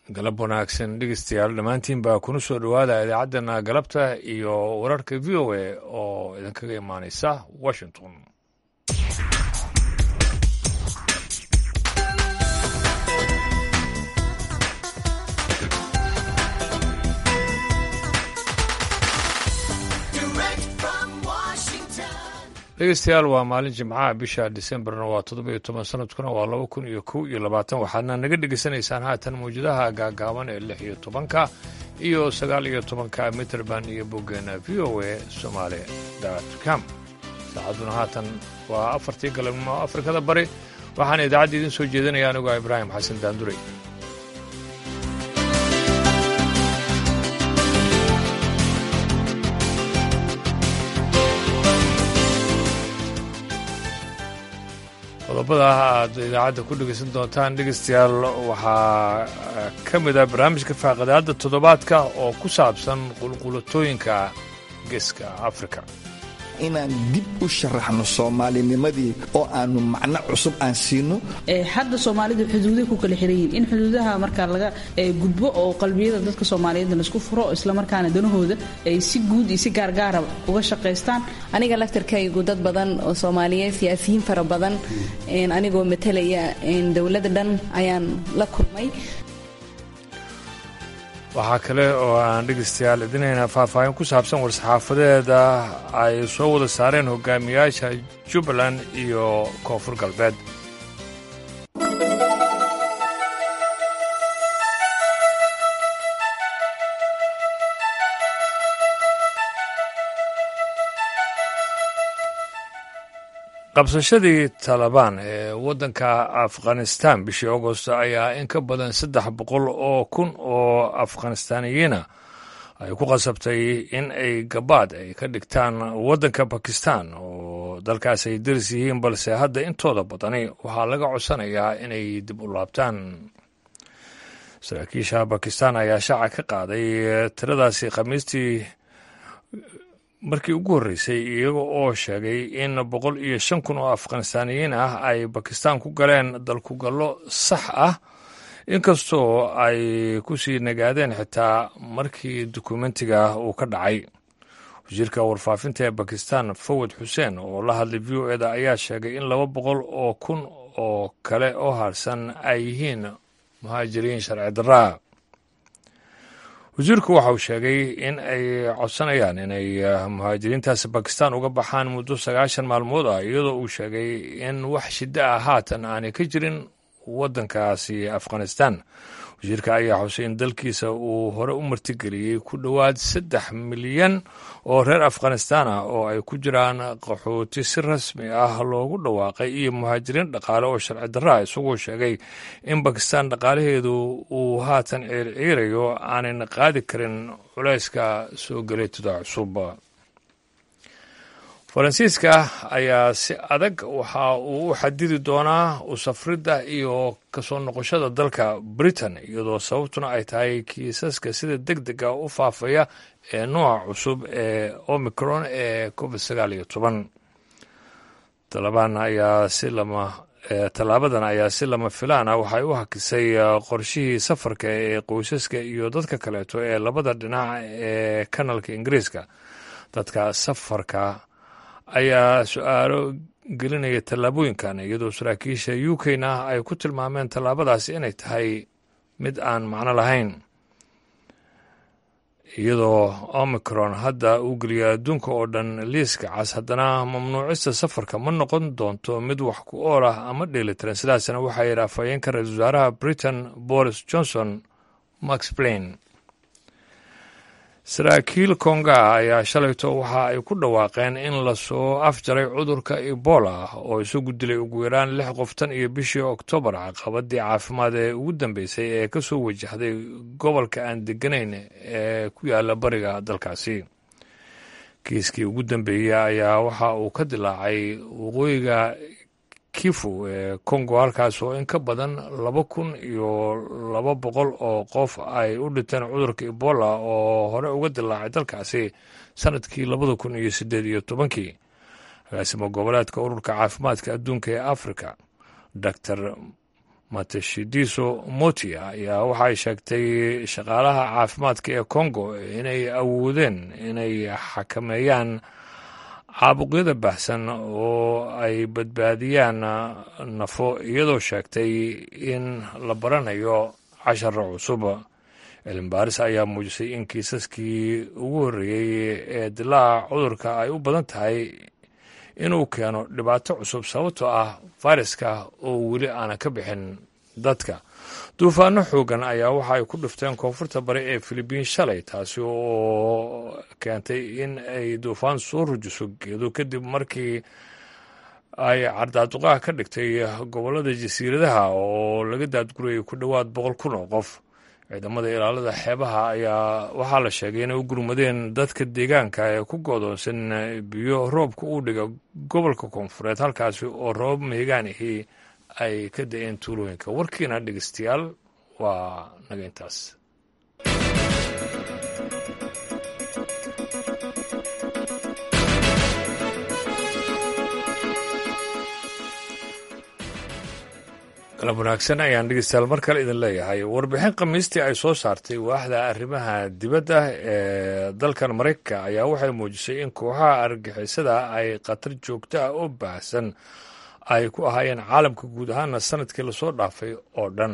galab wanaagsan dhegeystayaal dhammaantiin baa kuna soo dhowaada idaacaddana galabta iyo wararka v o a oo idinkaga imaaneysa washington dhegeystayaal waa maalin jimcaha bisha disembarna waa toddoba iyo toban sanadkuna waa laba kun iyo kow iyo labaatan waxaadna naga dhegeysanaysaan haatan mawjadaha gaagaaban ee lix iyo tobanka iyo sagaal iyo tobanka mitrband iyo boggeena v o a somaali com saacadduna haatan waa afartii galabnimo afrikada bari waxaana idaacadda idiin soo jeedinaya anigoo ibraahim xasan daanduray qodobada aad idaacadda ku dhegeysan doontaan dhegeystayaal waxaa ka mid ah barnaamijka faaqadaadda toddobaadka oo ku saabsan qulqulatooyinka geeska afrika inaan dib u sharaxno soomaalinimadii oo aanu macno cusub aan siino hadda soomaalidu xuduuday ku kala xiran yihiin in xuduudaha markaa laga gudbo oo qalbiyada dadka soomaaliyeed laisku furo islamarkaana danahooda ay si guud iyo si gaargaara uga shaqaystaan aniga laftarkaygu dad badan oo soomaaliyeed siyaasiyiin fara badan anigoo matalaya dowladda dhan ayaan la kulmay waxaa kale oo aan dhegeystayaal idinayna faahfaahin ku saabsan war-saxaafadeeda ay soo wada saareen hogaamiyaasha jubbaland iyo koonfur galbeed qabsashadii talabaan ee waddanka afghanistan bishii agost ayaa in ka badan saddex boqol oo kun oo afghanistaaniyiina ay ku qasabtay in ay gabaad ay ka dhigtaan waddanka bakistan oo dalkaas ay daris yihiin balse hadda intooda badani waxaa laga codsanayaa inay dib u laabtaan saraakiisha bakistan ayaa shaaca ka qaaday tiradaasi khamiistii markii ugu horreysay iyaga oo sheegay in boqol iyo shan kun oo afghanistaaniyiin ah ay bakistan ku galeen dalkugallo sax ah inkastoo ay ku sii nagaadeen xitaa markii dukumentiga uu ka dhacay wasiirka warfaafinta ee bakistan fawad xuseen oo la hadlay v o eda ayaa sheegay in laba boqol oo kun oo kale oo harsan ay yihiin muhaajiriin sharci darraa wasiirku waxa uu sheegay in ay codsanayaan inay muhaajiriintaasi bakistan uga baxaan muddo sagaashan maalmood ah iyadoo uu sheegay in wax shiddo ah haatan aanay ka jirin waddankaasi afghanistan wasiirka ayaa xusay in dalkiisa uu hore u martigeliyey ku dhowaad saddex milyan oo reer afghanistan ah oo ay ku jiraan qaxooti si rasmi ah loogu dhawaaqay iyo muhaajiriin dhaqaale oo sharci darraa isagoo sheegay in bakistan dhaqaalaheedu uu haatan ciirciirayo aanayna qaadi karin culayska soo galeetuda cusub faransiiska ayaa si adag waxa uu u xadidi doonaa u safridda iyo kasoo noqoshada dalka britain iyadoo sababtuna ay tahay kiisaska sida deg dega u faafaya ee nooca cusub ee omicron ee covid sagaal iyo toban talabaan ayaa si lama tallaabadan ayaa si lama filaan ah waxay u hakisay qorshihii safarka ee qoysaska iyo dadka kaleeto ee labada dhinac ee kanalka ingiriiska dadka safarka ayaa su-aalo gelinaya tallaabooyinkan iyadoo saraakiisha u k na ay ku tilmaameen tallaabadaasi inay tahay mid aan macno lahayn iyadoo omicron hadda uu geliya adduunka oo dhan liiska cas haddana mamnuucista safarka ma noqon doonto mid wax ku ool ah ama dheelitiran sidaasna waxaa yidhi afhayeenka ra-isul wasaaraha britain boris johnson max plain saraakiil konga ayaa shalayto waxa ay ku dhawaaqeen in lasoo afjaray cudurka ebola oo isagu dilay ugu yaraan lix qof tan iyo bishii oktoobar caqabadii caafimaad ee ugu dambeysay ee ka soo wajahday gobolka aan deganayn ee ku yaala bariga dalkaasi kiiskii ugu dambeeyey ayaa waxa uu ka dilaacay waqooyiga kifu ee kongo halkaas oo in ka badan laba kun iyo laba boqol oo qof ay u dhinteen cudurka ebola oo hore uga dilaacay dalkaasi sanadkii labada kun iyo siddeed iyo tobankii agaasimo goboleedka ururka caafimaadka adduunka ee africa dor matashidiso moti ayaa waxay sheegtay shaqaalaha caafimaadka ee congo inay awoodeen inay xakameeyaan caabuqyada baxsan oo ay badbaadiyaan nafo iyadoo sheegtay in la baranayo casharo cusub cilmibaaris ayaa muujisay in kiisaskii ugu horreeyey ee dilaaca cudurka ay u badan tahay inuu keeno dhibaato cusub sababtoo ah fayraska oo weli aana ka bixin dadka duufaano xoogan ayaa waxa ay ku dhifteen koonfurta bari ee filibiin shalay taasi oo keentay in ay duufaan soo rujiso geedo kadib markii ay cardaaduqaha ka dhigtay gobollada jasiiradaha oo laga daadgurayay ku dhowaad boqol kun oo qof ciidamada ilaalada xeebaha ayaa waxaa la sheegay inay u gurmadeen dadka deegaanka ee ku goodoonsan biyo roobka uu dhiga gobolka koonfureed halkaasi oo roobab meegaanihii ay ka da-een tuulooyinka warkiina dhegeystayaal waa naga intaas galab wanaagsan ayaan dhegeystayaal mar kale idin leeyahay warbixin khamiistii ay soo saartay waaxda arrimaha dibadda ee dalkan maraykanka ayaa waxay muujisay in kooxaha argagixisada ay khatar joogto ah oo baahsan ay ku ahaayeen caalamka guud ahaana sanadkii lasoo dhaafay oo dhan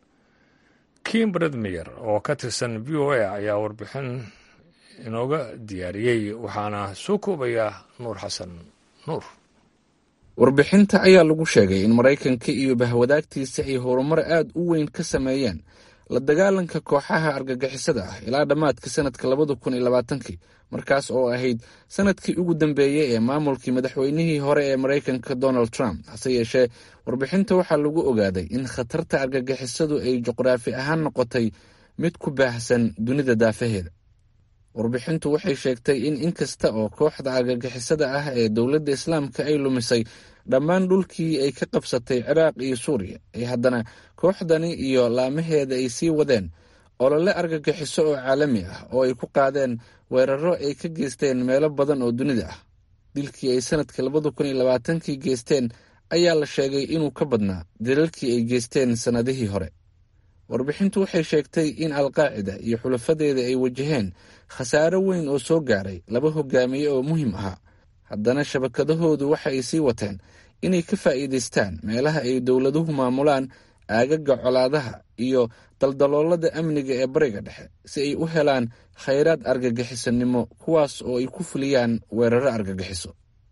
kim bredmeyer oo ka tirsan v o a ayaa warbixin inooga diyaariyey waxaana soo koobaya nuur xasan nuur warbixinta ayaa lagu sheegay in maraykanka iyo bahwadaagtiisa ay horumar aad u weyn ka sameeyeen la dagaalanka kooxaha argagixisada ah ilaa dhammaadka sanadka labada kun iyo labaatankii markaas oo ahayd sanadkii ugu dambeeyey ee maamulkii madaxweynihii hore ee maraykanka donald trump hase yeeshee warbixinta waxaa lagu ogaaday in khatarta argagixisadu ay juqraafi ahaan noqotay mid ku baahsan dunida daafaheeda warbixintu waxay sheegtay in inkasta oo kooxda argagixisada ah ee dowladda islaamka ay lumisay dhammaan dhulkii ay ka qabsatay ciraaq iyo suuriya ay haddana kooxdani iyo laamaheeda ay sii wadeen olole argagixiso oo caalami ah oo ay ku qaadeen weeraro ay ka geysteen meelo badan oo dunida ah dilkii ay sanadka labada kun iyo labaatankii geysteen ayaa la sheegay inuu ka badnaa dilalkii ay geysteen sannadihii hore warbixintu waxay sheegtay in alqaacida iyo xulafadeeda ay wajaheen khasaaro weyn oo soo gaaray laba hogaamiye oo muhiim ahaa haddana shabakadahoodu waxa ay sii wateen inay ka faa'iidaystaan meelaha ay dowladuhu maamulaan aagaga colaadaha iyo daldaloolada amniga ee bariga dhexe si ay u helaan khayraad argagixisanimo kuwaas oo ay ku fuliyaan weeraro argagixiso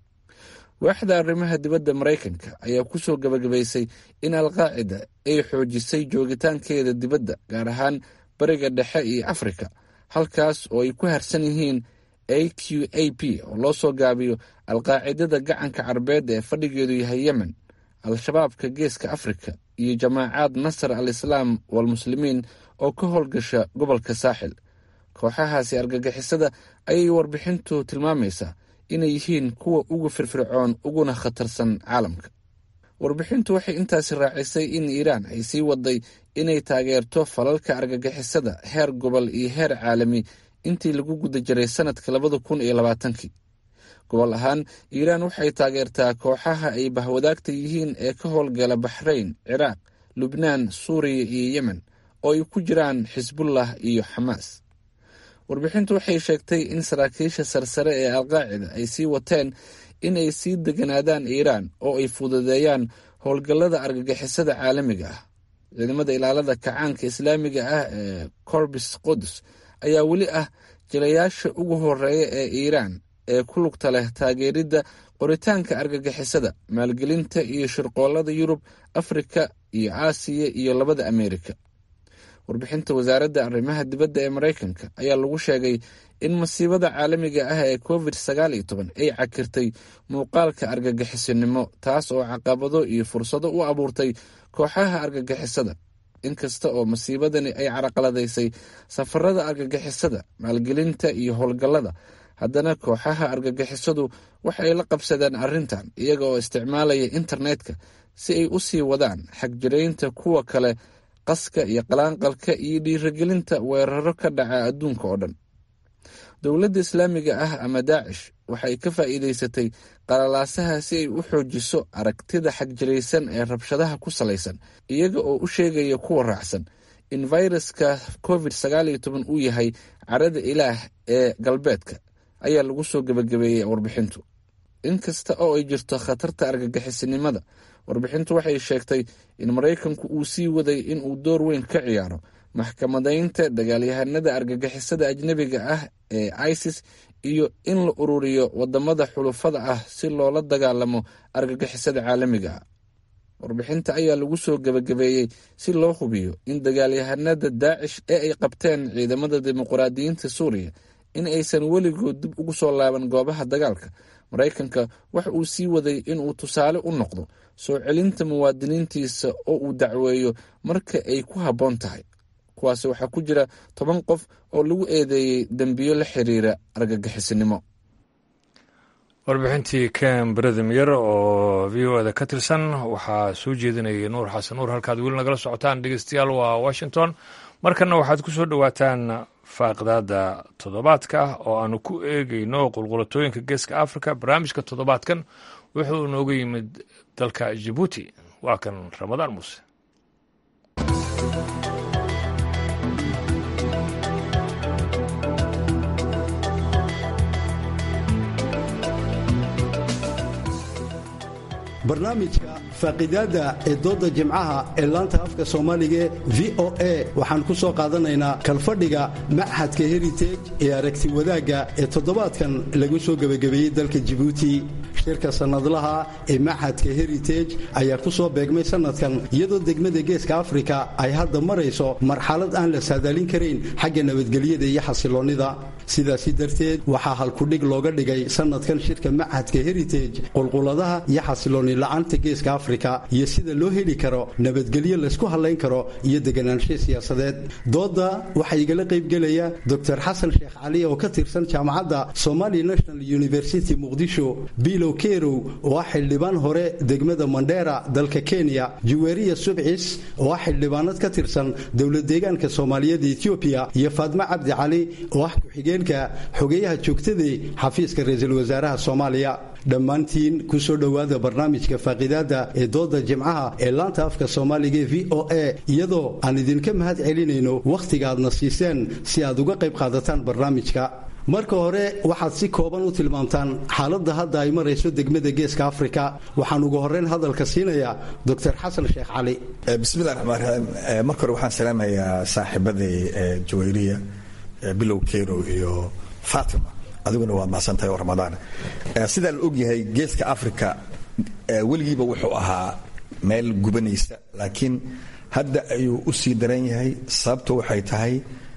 waaxda arrimaha dibadda maraykanka ayaa ku soo gabagabaysay in alqaacida ay xoojisay joogitaankeeda dibadda gaar ahaan bariga dhexe iyo afrika halkaas oo ay ku harsan yihiin a q a p oo loo soo gaabiyo alqaacidada gacanka carbeed ee fadhigeedu yahay yemen al-shabaabka geeska afrika iyo jamaacaad nasar al islaam walmuslimiin oo ka howlgasha gobolka saaxil kooxahaasi argagixisada ayay warbixintu tilmaamaysaa inay yihiin kuwa ugu firfircoon uguna khatarsan caalamka warbixintu waxay intaasi raacisay in iiraan ay sii waday inay taageerto falalka argagixisada heer gobol iyo heer caalami intii lagu guda jiray sanadka labada kun iyo labaatankii gobol ahaan iiraan waxay taageertaa kooxaha ay bahwadaagta yihiin ee ka howlgala baxrayn ciraaq lubnaan suuriya iyo yemen oo ay ku jiraan xisbullah iyo xamaas warbixintu waxay sheegtay in saraakiisha sarsare ee alqaacida ay sii wateen in ay sii deganaadaan iiraan oo ay fududeeyaan howlgallada argagixisada caalamiga ah ciidamada ilaalada kacaanka islaamiga ah ee corbis qudus ayaa weli ah jilayaasha ugu horeeya ee iiraan ee ku lugta leh taageeridda qoritaanka argagixisada maalgelinta iyo shirqoollada yurub afrika iyo aasiya iyo labada ameerika warbixinta wasaaradda arrimaha dibadda ee maraykanka ayaa lagu sheegay in masiibada caalamiga ah ee covid sagaal iyo toban ay cakirtay muuqaalka argagixisinimo taas oo caqabado iyo fursado u abuurtay kooxaha argagixisada inkasta oo masiibadani ay caraqaladaysay safarada argagixisada maalgelinta iyo howlgallada haddana kooxaha argagixisadu waxay la qabsadeen arrintan iyaga oo isticmaalaya internetka si ay u sii wadaan xagjiraynta kuwa kale qaska iyo qalaanqalka iyo dhiirigelinta weeraro ka dhaca adduunka oo dhan dowladda islaamiga ah ama daacish waxay ka faa'iidaysatay qalalaasaha si ay u xoojiso aragtida xagjilaysan ee rabshadaha ku salaysan iyaga oo u sheegaya kuwa raacsan in fayraska covid sagaal iyo toban uu yahay carada ilaah ee galbeedka ayaa lagu soo gebagabeeyey warbixintu inkasta oo ay jirto khatarta argagixisinimada warbixintu waxay sheegtay in maraykanku uu sii waday in uu door weyn ka ciyaaro maxkamadaynta dagaalyahanada argagixisada ajnebiga ah ee isis iyo in la ururiyo wadamada xulufada ah si loola dagaalamo argagixisada caalamiga ah warbixinta ayaa lagu soo gebagabeeyey si loo hubiyo in dagaalyahanada daacish ee ay qabteen ciidamada dimuqraadiyiinta suuriya in aysan weligood dib ugu soo laaban goobaha dagaalka maraykanka waxa uu sii waday inuu tusaale u noqdo soo celinta muwaadiniintiisa oo uu dacweeyo marka ay ku habboon tahay kuwaasi waxaa ku jira toban qof oo lagu eedeeyey dembiyo la xiriira argagixisinimo warbixintii ken bredemyer oo v o eda ka tirsan waxaa soo jeedinayay nuur xasan nuur halkaad weli nagala socotaan dhegeystayaal waa washington markanna waxaad ku soo dhowaataan faaqdaada toddobaadka oo aanu ku eegayno qulqulatooyinka geeska africa barnaamijka toddobaadkan wuxuu nooga yimid dalka jibuuti waa kan ramadaan muuse barnaamijka faaqidaada ee dooda jimcaha ee laanta afka soomaaliga v o a waxaan ku soo qaadanaynaa kalfadhiga machadka heritage ee aragti wadaagga ee toddobaadkan lagu soo gebagabeeyey dalka jibuuti shirka sannadlaha ee machadka heritage ayaa ku soo beegmay sannadkan iyadoo degmada geeska afrika ay hadda marayso marxalad aan la saadaalin karayn xagga nabadgelyada iyo xasiloonnida sidaasi darteed waxaa halkudhig looga dhigay sannadkan shirka machadka heritage qulquladaha iyo xasiloonni la'aanta geeska afrika iyo sida loo heli karo nabadgelyo laysku hadlayn karo iyo deganaansho siyaasadeed dooda waxaa igala qaybgelaya dor xasan sheekh cali oo ka tirsan jaamacadda somali national university muqdisho bilow kerow oo ah xildhibaan hore degmada mandheera dalka kenya juweriya subcis oo ah xildhibaanad ka tirsan dowlad deegaanka soomaaliyeed etoobiya iyo faadmo cabdi cali oo ah ku-xigeenka xogeyaha joogtadii xafiiska ra-iisul wasaaraha soomaaliya dhammaantiin ku soo dhowaada barnaamijka faaqidaada ee dooda jimcaha ee laanta afka soomaaliga e v o a iyadoo aan idinka mahad celinayno wakhtiga aadna siiseen si aad uga qayb qaadataan barnaamijka marka hore waxaad si kooban u tilmaamtaan xaaladda hadda ay marayso degmada geeska afrika waxaan ugu horreyn hadalka siinayaa doctor xasan sheekh cali bismillahi raxmaan raxiim marka hore waxaan salaamayaa saaxiibaday jawayriya bilow kerow iyo fatima adiguna waa mahadsantahay oo ramadaan sidaa la ogyahay geeska africa weligiiba wuxuu ahaa meel gubanaysa laakiin hadda ayuu u sii daran yahay sababto waxay tahay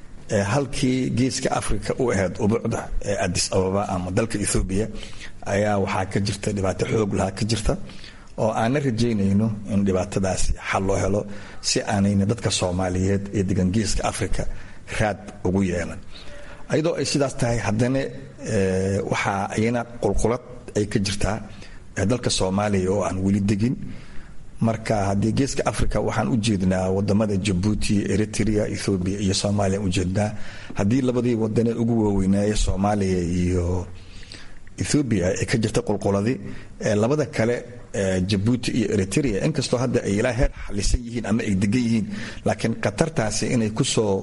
halkii geeska africa u ahayd ubucda ee adis ababa ama dalka ethoobiya ayaa waxaa ka jirta dhibaato xoog lahaa ka jirta oo aanna rajaynayno in dhibaatadaasi xal loo helo si aanayna dadka soomaaliyeed ee degan geeska africa raad ugu yeelan ayadoo ay sidaas tahay haddana waxaa ayana qulqulad ay ka jirtaa dalka soomaaliya oo aan weli degin marka haddii geeska africa waxaan u jeednaa wadamada jabuuti eritrea ethoobiya iyo soomaaliya aan ujeednaa haddii labadii wadane ugu waaweynaaye soomaaliya iyo ethoobiya ay ka jirta qulquladi labada kale jabuuti iyo eritrea inkastoo hadda ay ilaa heer xalisan yihiin ama ay degan yihiin laakiin khatartaasi inay kusoo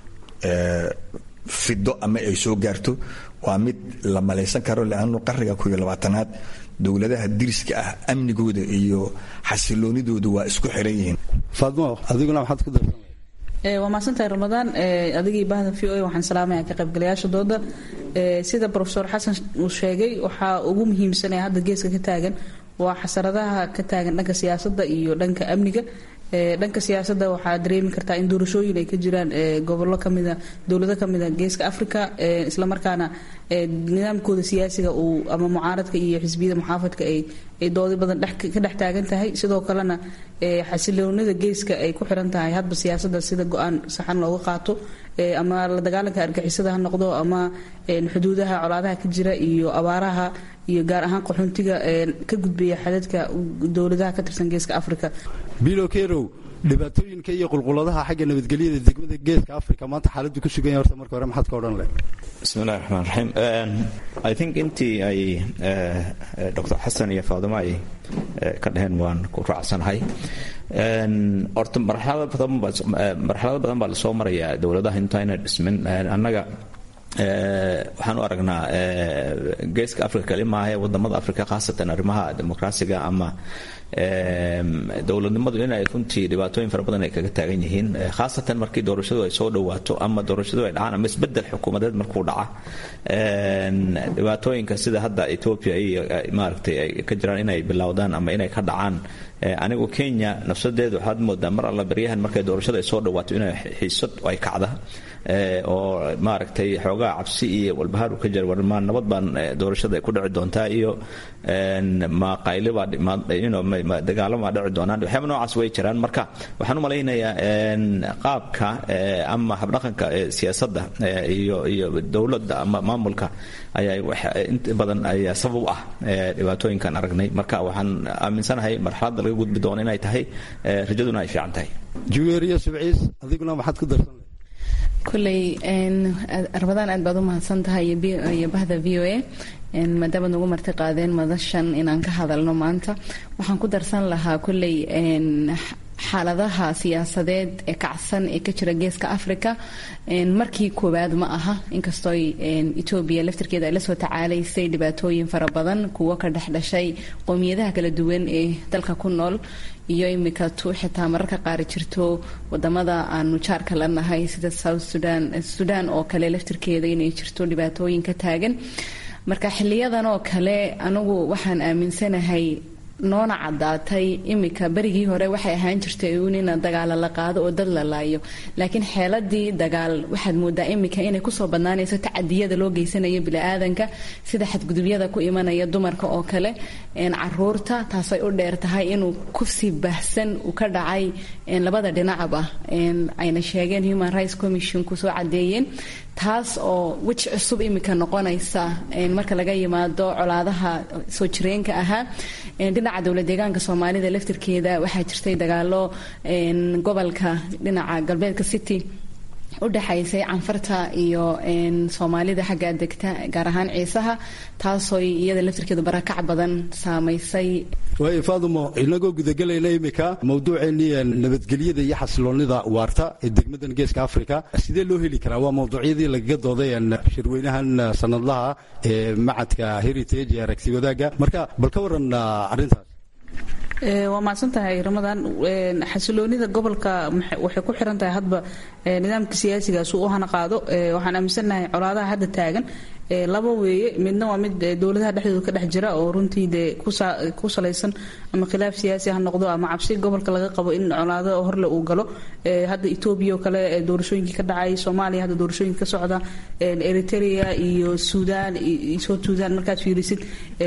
fido ama ay soo gaarto waa mid la malaysan karo leannu qarriga kuiyo labaatanaad dowladaha diriska ah amnigooda iyo xasiloonidooda waa isku xiran yihiin faadmo adiguna maxaad ku darsan waa mahadsantahay ramadaan adigii bahda v o a waxaan salaamaya ka qaybgalayaasha dooda sida rofesor xasan uu sheegay waxaa ugu muhiimsanee hadda geeska ka taagan waa xasaradaha ka taagan dhanka siyaasadda iyo dhanka amniga dhanka siyaasadda waxaa dareemi kartaa in doorashooyin ay ka jiraan gobollo kamida dowlado kamida geeska africa islamarkaana nidaamkooda siyaasiga uu ama mucaaradka iyo xisbiyada muxaafadka ay doodi badan ka dhex taagan tahay sidoo kalena xasiloonida geeska ay ku xiran tahay hadba siyaasadda sida go-aan saxan looga qaato ama la dagaalanka argixisada ha noqdo ama xuduudaha colaadaha ka jira iyo abaaraha iyo gaar ahaan qaxoontiga ka gudbaya xadadka dowladaha ka tirsan geeska africa bilo kerow dhibaatooyinka iyo qulquladaha xagga nabadgelyada degmada geeska africa maanta xaaladdu ku sugan yahay horta marka hore maxaad ka odhan leh bismillahi raxmaan raxiim i think intii ay dr xasan iyo faadimo ay ka dheheen waan ku raacsanahay horta marxalado badan baa lasoo marayaa dowladaha intayna dhismin annaga waxaan u aragnaa geeska africa kali maahae wadamada africa khaasatan arrimaha dimuqraasiga ama dowladnimadu inay runtii dhibaatooyin fara badan ay kaga taagan yihiin khaasatan markii doorashadu ay soo dhawaato ama doorashadu ay dhacaan ama isbedel xukuumadeed markuu dhaca dhibaatooyinka sida hadda ethiopia iyo maaragtay ay ka jiraan inay bilowdaan ama inay ka dhacaan anigu kenya nafsadeedu waxaad moodaa mar alla baryahan markay doorashada ay soo dhawaato inay xiisad ay kacda oo maaragtay xoogaa cabsi iyo walbahaar ka jira warmaan nabad baan doorashada ay ku dhici doontaa iyo maqaylibaa dagaalamaa dhici doonaan waxyaaba noocaas way jiraan marka waxaan u malaynayaa qaabka ama habdhaqanka siyaasadda iyo iyo dowladda ama maamulka ayaa inta badan ayaa sabab ah dhibaatooyinkan aragnay marka waxaan aaminsanahay marxaladda laga gudbi doono inay tahay rajaduna ay fiican tahay juweeriya subciis adiguna maxaad ku darsan kulley ramadaan aad baad u mahadsan tahay iyo bahda v o a maadaama nagu marti qaadeen madashan inaan ka hadalno maanta waxaan ku darsan lahaa kulley xaaladaha siyaasadeed ee kacsan ee ka jira geeska africa markii koowaad ma aha inkastoo etoobiya laftirkeeda ay la soo tacaalaysay dhibaatooyin fara badan kuwo ka dhexdhashay qowmiyadaha kala duwan ee dalka ku nool iyo imika tu xitaa mararka qaar jirto wadamada aanu jaarka la nahay sida south sudan sudan oo kale laftirkeeda inay jirto dhibaatooyin ka taagan marka xiliyadan oo kale anigu waxaan aaminsanahay noona cadaatay imika berigii hore waxay ahaan jirtay uun ina dagaala la qaado oo dad la laayo laakiin xeeladii dagaal waxaad moodaa imika inay kusoo badnaanayso tacadiyada loo geysanayo bili-aadanka sida xadgudubyada ku imanaya dumarka oo kale caruurta taasay u dheer tahay inuu kufsi baahsan uu ka dhacay labada dhinacaba ayna sheegeen human rights commission kusoo cadeeyeen taas oo weji cusub imika noqonaysa marka laga yimaado colaadaha soo jireenka ahaa dhinaca dowlad deegaanka soomaalida laftirkeeda waxaa jirtay dagaalo gobolka dhinaca galbeedka city u dhexaysay canfarta iyo soomaalida xagga degta gaar ahaan ciisaha taasoo iyada laftirkeedu barakac badan saamaysay waayo faadumo inagoo gudagelayna imika mawduuceennii nabadgelyada iyo xasiloonnida waarta ee degmadan geeska africa sidee loo heli karaa waa mawduucyadii lagaga dooday shirweynahan sanadlaha ee macadka heritage ee aragti wadaagga marka bal ka waran arrintaas waa mahadsan tahay ramadan xasiloonida gobolka waxay ku xiran tahay hadba nidaamka siyaasigaas uu u hana qaado waxaan aaminsannahay colaadaha hadda taagan laba weeye midna waa mid dowladaha dhexdooda ka dhex jira oo runtii dee ku salaysan ama khilaaf siyaasi ha noqdo ama cabsi gobolka laga qabo in colaado horle uu galo hadda etoobiya oo kale doorashooyinkii ka dhacay soomaaliya hadda doorashooyinka ka socda eritrea iyo suudaan south suudaan markaad fiirisid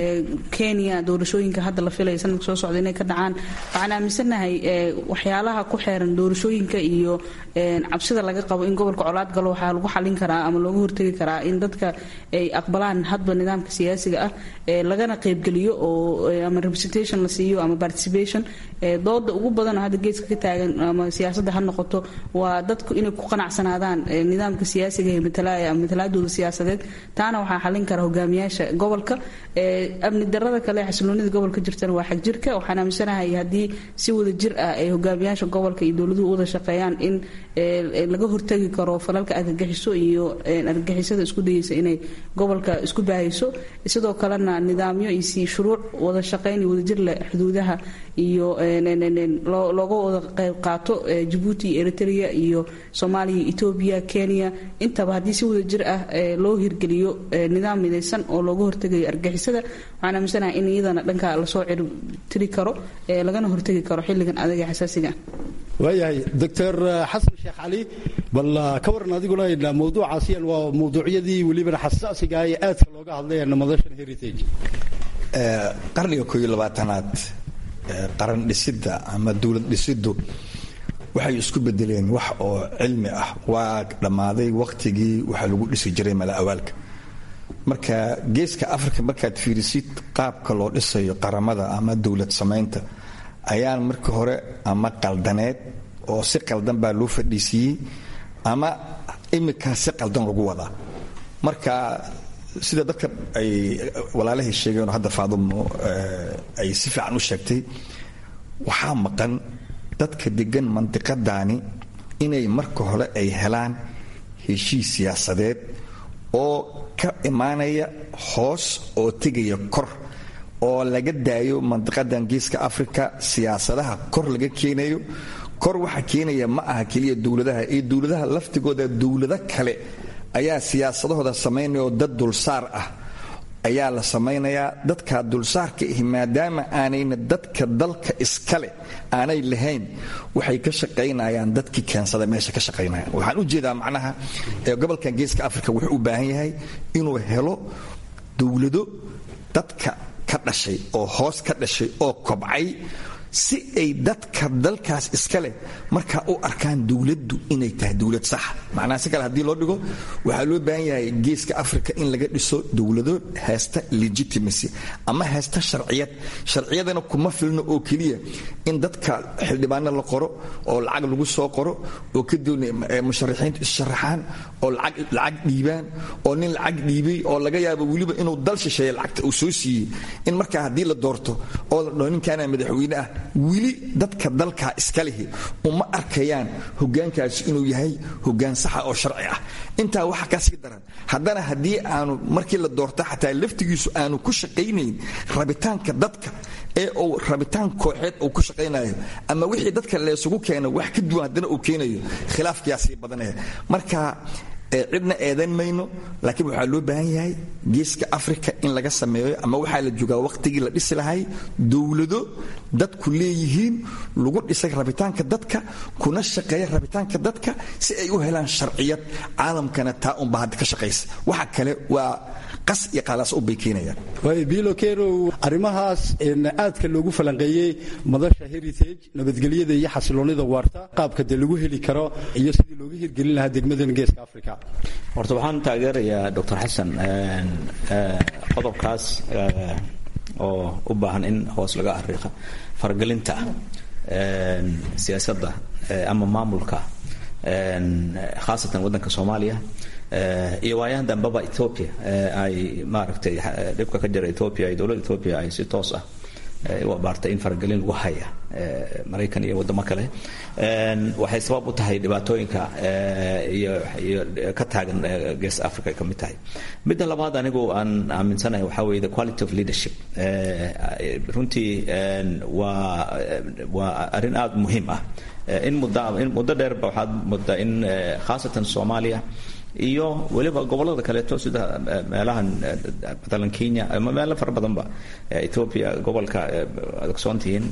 kenya doorashooyinka hadda la filaya sanadka soo socda inay ka dhacaan waxaan aaminsannahay waxyaalaha ku xeeran doorashooyinka iyo cabsida laga qabo in gobolka colaad galo waxaa lagu xalin karaa ama looga hortegi karaa in dadka ay aqbalaan hadba nidaamka siyaasiga ah lagana qaybgeliyo oo ama representation la siiyo ama participation dooda ugu badan oo hadda geeska ka taagan ama siyaasadda ha noqoto waa dadku inay ku qanacsanaadaan nidaamka siyaasiga ee matalaya ama matalaadooda siyaasadeed taana waxaa xalin kara hogaamiyaasha gobolka amni darada kale xasiloonida gobolka jirtana waa xagjirka waxaan aaminsanahay haddii si wada jir ah ay hogaamiyaasha gobolka iyo dowladuhu wada shaqeeyaan in laga hortagi karo falalka argagixiso iyo argagixisada isku dayeysa inay gobolka isku baahayso sidoo kalena nidaamyo iyo shuruuc wada shaqayn iyo wadajir leh xuduudaha iyo looga wada qayb qaato jabuuti iyo eritrea iyo soomaaliya etoobiya kenya intaba haddii si wada jir ah loo hirgeliyo nidaam midaysan oo looga hortegayo argagixisada waxaan aaminsanahay in iyadana dhanka lasoo cirtiri karo lagana hortegi karo xilligan adaga xasaasiga waayahay doctor xasan sheekh cali bal ka waran adiguna mawduucaasiyan waa mawduucyadii welibana xasaasiga ee aadka looga hadlay madashan heritage qarniga kooiyo labaatanaad qaran dhisidda ama dowlad dhisiddu waxay isku bedeleen wax oo cilmi ah waa dhammaaday wakhtigii waxa lagu dhisi jiray mala awaalka marka geeska africa markaad fiirisid qaabka loo dhisayo qaramada ama dowlad samaynta ayaan markii hore ama qaldaneed oo si qaldan baa loo fadhiisiiyey ama iminkaa si qaldan lagu wadaa marka sida dadka ay walaalahay sheegeenoo hadda faadumo ay si fiican u sheegtay waxaa maqan dadka degan mandiqadaani inay marka hore ay helaan heshiis siyaasadeed oo ka imaanaya hoos oo tegaya kor oo laga daayo mandiqadan geeska africa siyaasadaha kor laga keenayo kor waxa keenaya ma aha keliya dowladaha iyo dowladaha laftigooda dowlado kale ayaa siyaasadahooda samaynaya oo dad dulsaar ah ayaa la samaynayaa dadka dulsaarka ahi maadaama aanayna dadka dalka iskale aanay lahayn waxay ka shaqaynayaan dadkii keensada meesha ka shaqaynaya waxaan u jeedaa macnaha gobolkan geeska africa wuxuu u baahan yahay inuu helo dowlado dadka ka dhashay oo hoos ka dhashay oo kobcay si ay dadka dalkaas iska leh markaa u arkaan dowladdu inay tahay dowlad sax macnaha si kale haddii loo dhigo waxaa loo baahan yahay geeska africa in laga dhiso dowlado haysta legitimacy ama haysta sharciyad sharciyadana kuma filno oo keliya in dadka xildhibaano la qoro oo lacag lagu soo qoro oo kadibna musharaxiintu issharaxaan oo lacag dhiibaan oo nin lacag dhiibay oo laga yaabo weliba inuu dal shisheeye lacagta uu soo siiyey in markaa haddii la doorto oo la dhaho ninkaana madaxweyne ah weli dadka dalkaa iska lihi uma arkayaan hogaankaasi inuu yahay hogaan saxa oo sharci ah intaa waxa kasii daran haddana haddii aanu markii la doorta xataa laftigiisu aanu ku shaqaynayn rabitaanka dadka ee uu rabitaan kooxeed uu ku shaqaynayo ama wixii dadka leesugu keena wax ka duwan haddana uu keenayo khilaafkiyaa sii badanaya marka cidna eedan mayno laakiin waxaa loo baahan yahay geeska africa in laga sameeyo ama waxaa la joogaa waqtigii la dhisi lahay dowlado dadku leeyihiin lagu dhisay rabitaanka dadka kuna shaqeeya rabitaanka dadka si ay u helaan sharciyad caalamkana taa unba hadda ka shaqaysa waxa kale waa qas iyo qaalaas u bay keenayaan bilo kerow arrimahaas aadka loogu falanqeeyey madasha heritage nabadgelyada iyo xasiloonida waarta qaabka dee lagu heli karo iyo sidii looga hirgelin lahaa degmadan geeska africa horta waxaan taageerayaa doctor xasan qodobkaas oo u baahan in hoos laga ariiqa faragelinta siyaasadda ama maamulka khaasatan waddanka soomaaliya iyo waayahan dambeba ethoopia ay maaragtay dhibka ka jira ethoopia iyo dowladda ethoopia ay si toos ah u abaartay in faragelin lagu haya maraykan iyo waddamo kale waxay sabab u tahay dhibaatooyinka iyo iyo ka taagan gees africa ay ka mid tahay midda labaad anigu aan aaminsanahay waxaa weeye the quality of leadership runtii waa waa arrin aada muhiim ah in muddo in muddo dheerba waxaad muddaa in khaasatan soomaaliya iyo weliba gobollada kaleeto sida meelahan matalan kenya ama meelo fara badanba ethoopia gobolka ad ogsoontihiin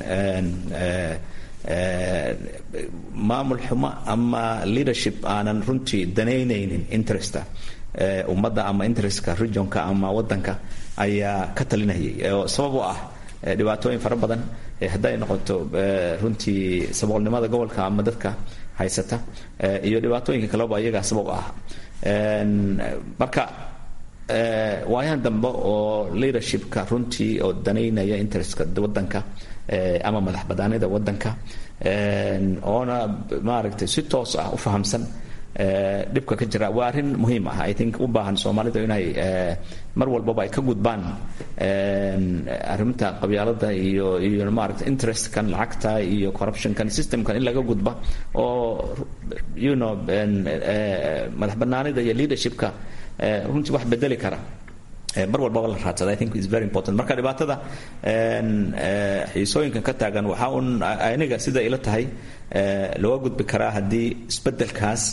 maamul xumo ama leadership aanan runtii danaynaynin interesta ummadda ama interestka regionka ama waddanka ayaa ka talinayay oo sabab u ah dhibaatooyin fara badan hadday noqoto runtii saboolnimada gobolka ama dadka haysata iyo dhibaatooyinka kaleba iyagaa sabab u ah marka waayahan dambe oo leadershipka runtii oo danaynaya interestka waddanka ama madax banaanida waddanka oona maaragtay si toos ah u fahamsan dhibka ka jira waa arrin muhiim ah i think u baahan soomaalidu inay mar walbaba ay ka gudbaan arrinta qabyaalada iyo iyo maaragta interestkan lacagta iyo corruptionkan systemkan in laga gudba oo you know madax banaanida iyo leadershipka runtii wax bedeli kara mar walbaba la raadsada i think is very important marka dhibaatada xiisooyinkan ka taagan waxaa un aniga sida ila tahay looga gudbi karaa haddii isbedelkaas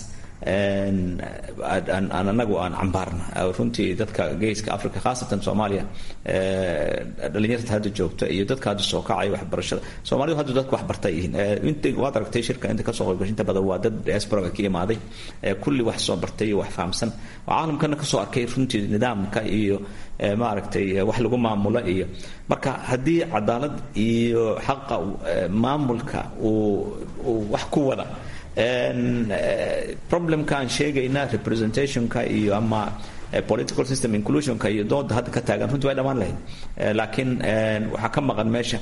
aan anagu aan cambaarna runtii dadka geeska africa khaasatan soomaaliya dhalinyarta hadda joogta iyo dadka hadda soo kacaya waxbarashada soomaalidu hadda dadka waxbartay yihiin inta waad aragtay shirka inta kasoo qaybgashay inta badan waa dad diasporaga ka imaaday kulli wax soo bartay iyo wax fahamsan oo caalamkana kasoo arkay runtii nidaamka iyo maaragtay wax lagu maamulo iyo marka haddii cadaalad iyo xaqa maamulka uu uu wax ku wada problemka aan sheegayna representationka iyo ama political system inclusionka iyo dooda hadda ka taagan runtii way dhammaan lahayd laakiin waxaa ka maqan meesha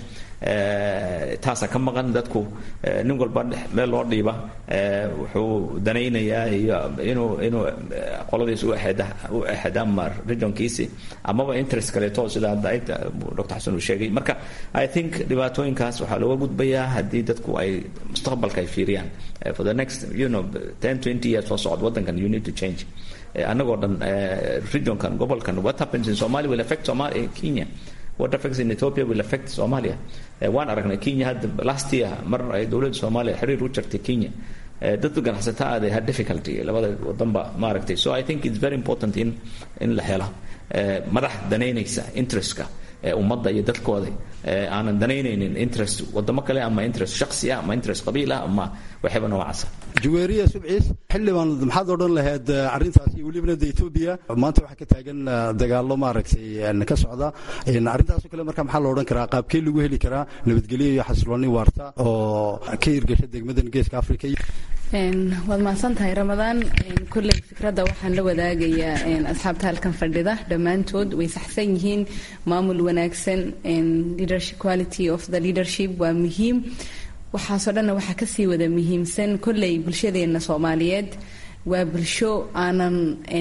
taasa ka maqan dadku nin walba meel loo dhiiba wuxuu danaynayaa iyo inuu inuu qoladiis u exeda u exeda ama regionkiisi amaba interest kaleeto sida hadda dr xasan uu sheegay marka i think dhibaatooyinkaas waxaa looga gudbayaa haddii dadku ay mustaqbalka ay fiiriyaan for the next you know ten twenty years soo socod waddankan you need to change annagoo dhan regionkan gobolkan what happens in somalia will affect somalia kenya what affects in Ethiopia will affect Somalia. waan aragnay Kenya hadda last year mar ay dowladda Soomaaliya xiriir u jirtay Kenya dadka ganacsatada they had difficulty labada wadanba maaragtay so I think it's very important in in la helo madax danaynaysa interestka ummadda iyo dadkooda aanan danaynaynin interest wadamo kale ama interest shaksi ah ama interest qabiil ah ama waxyaba noocaasa juweeriya subciis xildhibaan maxaad odhan lahayd arrintaas iyo welibana de etoobiya maanta waxaa ka taagan dagaallo maaragtay ka socda arrintaasoo kale marka maxaa la odhan karaa qaabkee lagu heli karaa nabadgelyo iyo xasilooni waarta oo ka hirgasha degmadan geeska africa waad mahadsan tahay ramadaan kolley fikradda waxaan la wadaagayaa asxaabta halkan fadhida dhammaantood way saxsan yihiin maamul wanaagsan leadership quality of the leadership waa muhiim waxaasoo dhanna waxaa kasii wada muhiimsan kolley bulshadeenna soomaaliyeed waa bulsho aanan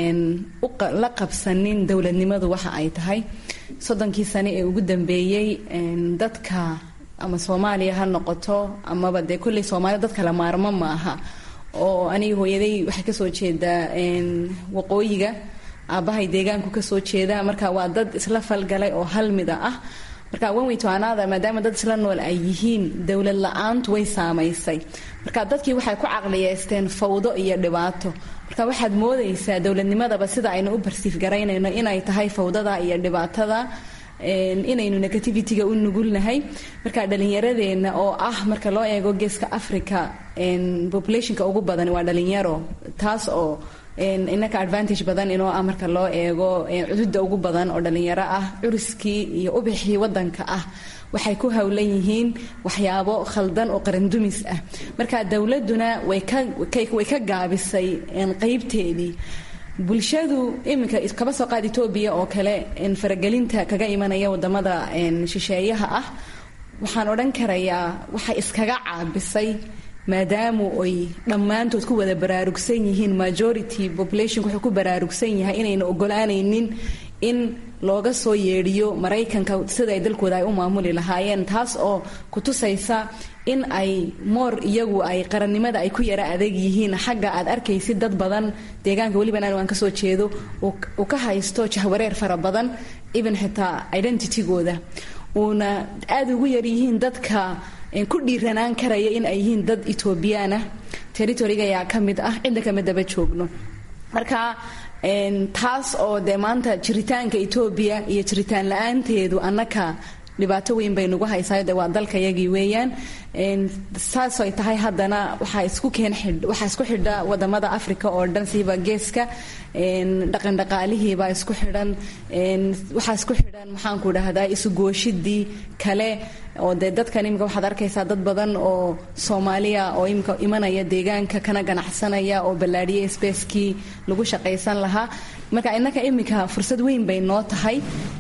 la qabsanin dowladnimadu waxa ay tahay soddonkii sane ee ugu dambeeyey dadka ama soomaaliya ha noqoto amaba dee kolley soomaaliya dadka la maarmo ma aha oo aniga hooyaday waxay kasoo jeedaa waqooyiga aabbahay deegaanku kasoo jeeda marka waa dad isla falgalay oo hal mida ah marka wanweytoanaada maadaama dad isla nool ay yihiin dowlad la-aantu way saamaysay marka dadkii waxay ku caqliyeysteen fawdo iyo dhibaato marka waxaad moodaysaa dowladnimadaba sida aynu u barsiif garaynayno inay tahay fawdada iyo dhibaatada inaynu negativity-ga u nugulnahay marka dhalinyaradeenna oo ah marka loo eego geeska africa populationka ugu badan waa dhalinyaro taas oo inaka advantage badan inoo ah marka loo eego cududa ugu badan oo dhalinyaro ah curiskii iyo ubixii wadanka ah waxay ku howlan yihiin waxyaabo khaldan oo qarandumis ah marka dowladuna way ka gaabisay qeybteedii bulshadu iminka kaba soo qaad etoobiya oo kale faragelinta kaga imanaya wadamada shisheeyaha ah waxaan odhan karayaa waxay iskaga caabisay maadaamu ay dhammaantood ku wada baraarugsan yihiin majority populationku wuxuu ku baraarugsan yahay inayna ogolaanaynin in looga soo yeedhiyo maraykanka sida ay dalkooda ay u maamuli lahaayeen taas oo kutusaysa in ay moor iyagu ay qarannimada ay ku yara adeeg yihiin xagga aad arkaysid dad badan deegaanka weliban anigu aan kasoo jeedo uu ka haysto jahwareer fara badan even xitaa identitygooda uuna aada ugu yaryihiin dadka ku dhiiranaan karaya in ay yihiin dad etoobiyaanah territoriga ayaa ka mid ah cidda kama daba joogno marka taas oo dee maanta jiritaanka etoobiya iyo jiritaan la-aanteedu annaka dhibaato weyn bay nagu haysaa de waa dalkayagii weeyaan saasay tahay haddana waxaa isku keen waxaa isku xidha wadamada africa oo dhan siiba geeska dhaqan dhaqaalihiibaa isku xidhan waxaa isku xidhan maxaanku dhahdaa isugooshidii kale oo dee dadkan imika waxaad arkaysaa dad badan oo soomaaliya oo imika imanaya deegaanka kana ganacsanaya oo ballaadhiya spacekii lagu shaqaysan lahaa marka innaka imika fursad weyn bay noo tahay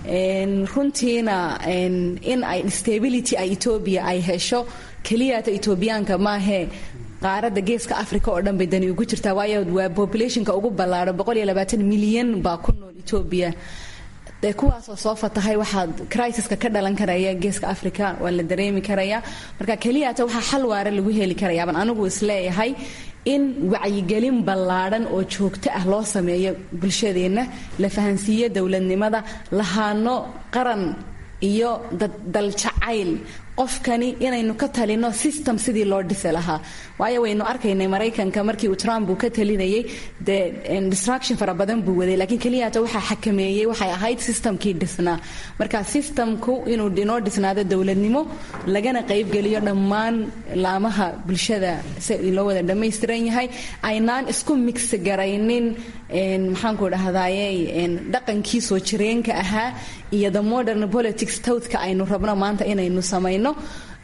runtiina in ay stability ay etoobiya ay hesho keliyata etoobiyaanka maahee qaaradda geeska africa oo dhan bay dani ugu jirtaa waayo waa populationka ugu ballaaro milyan baa ku nool etoobiya dee kuwaasoo soo fatahay waxaad crisiska ka dhalan karaya geeska africa waa la dareemi karaya marka keliyata waxaa xal waare lagu heli karayaaban anigu isleeyahay in wacyigelin ballaadhan oo joogto ah loo sameeyo bulshadeenna la fahansiiyo dowladnimada lahaano qaran iyo daljacayl qofkani inaynu ka talino system sidii loo dhisi lahaa waayo waynu arkaynay maraykanka markii uu trump uu ka talinayay dee distraction fara badan buu waday laakiin keliyata waxaa xakameeyey waxay ahayd systemkii dhisnaa marka systemku inuu inoo dhisnaado dowladnimo lagana qaybgeliyo dhammaan laamaha bulshada si loo wada dhammaystiran yahay aynaan isku mix garaynin maxaanku dhahdaye dhaqankii soo jireenka ahaa iyo the modern politics towdka aynu rabno maanta inaynu samayno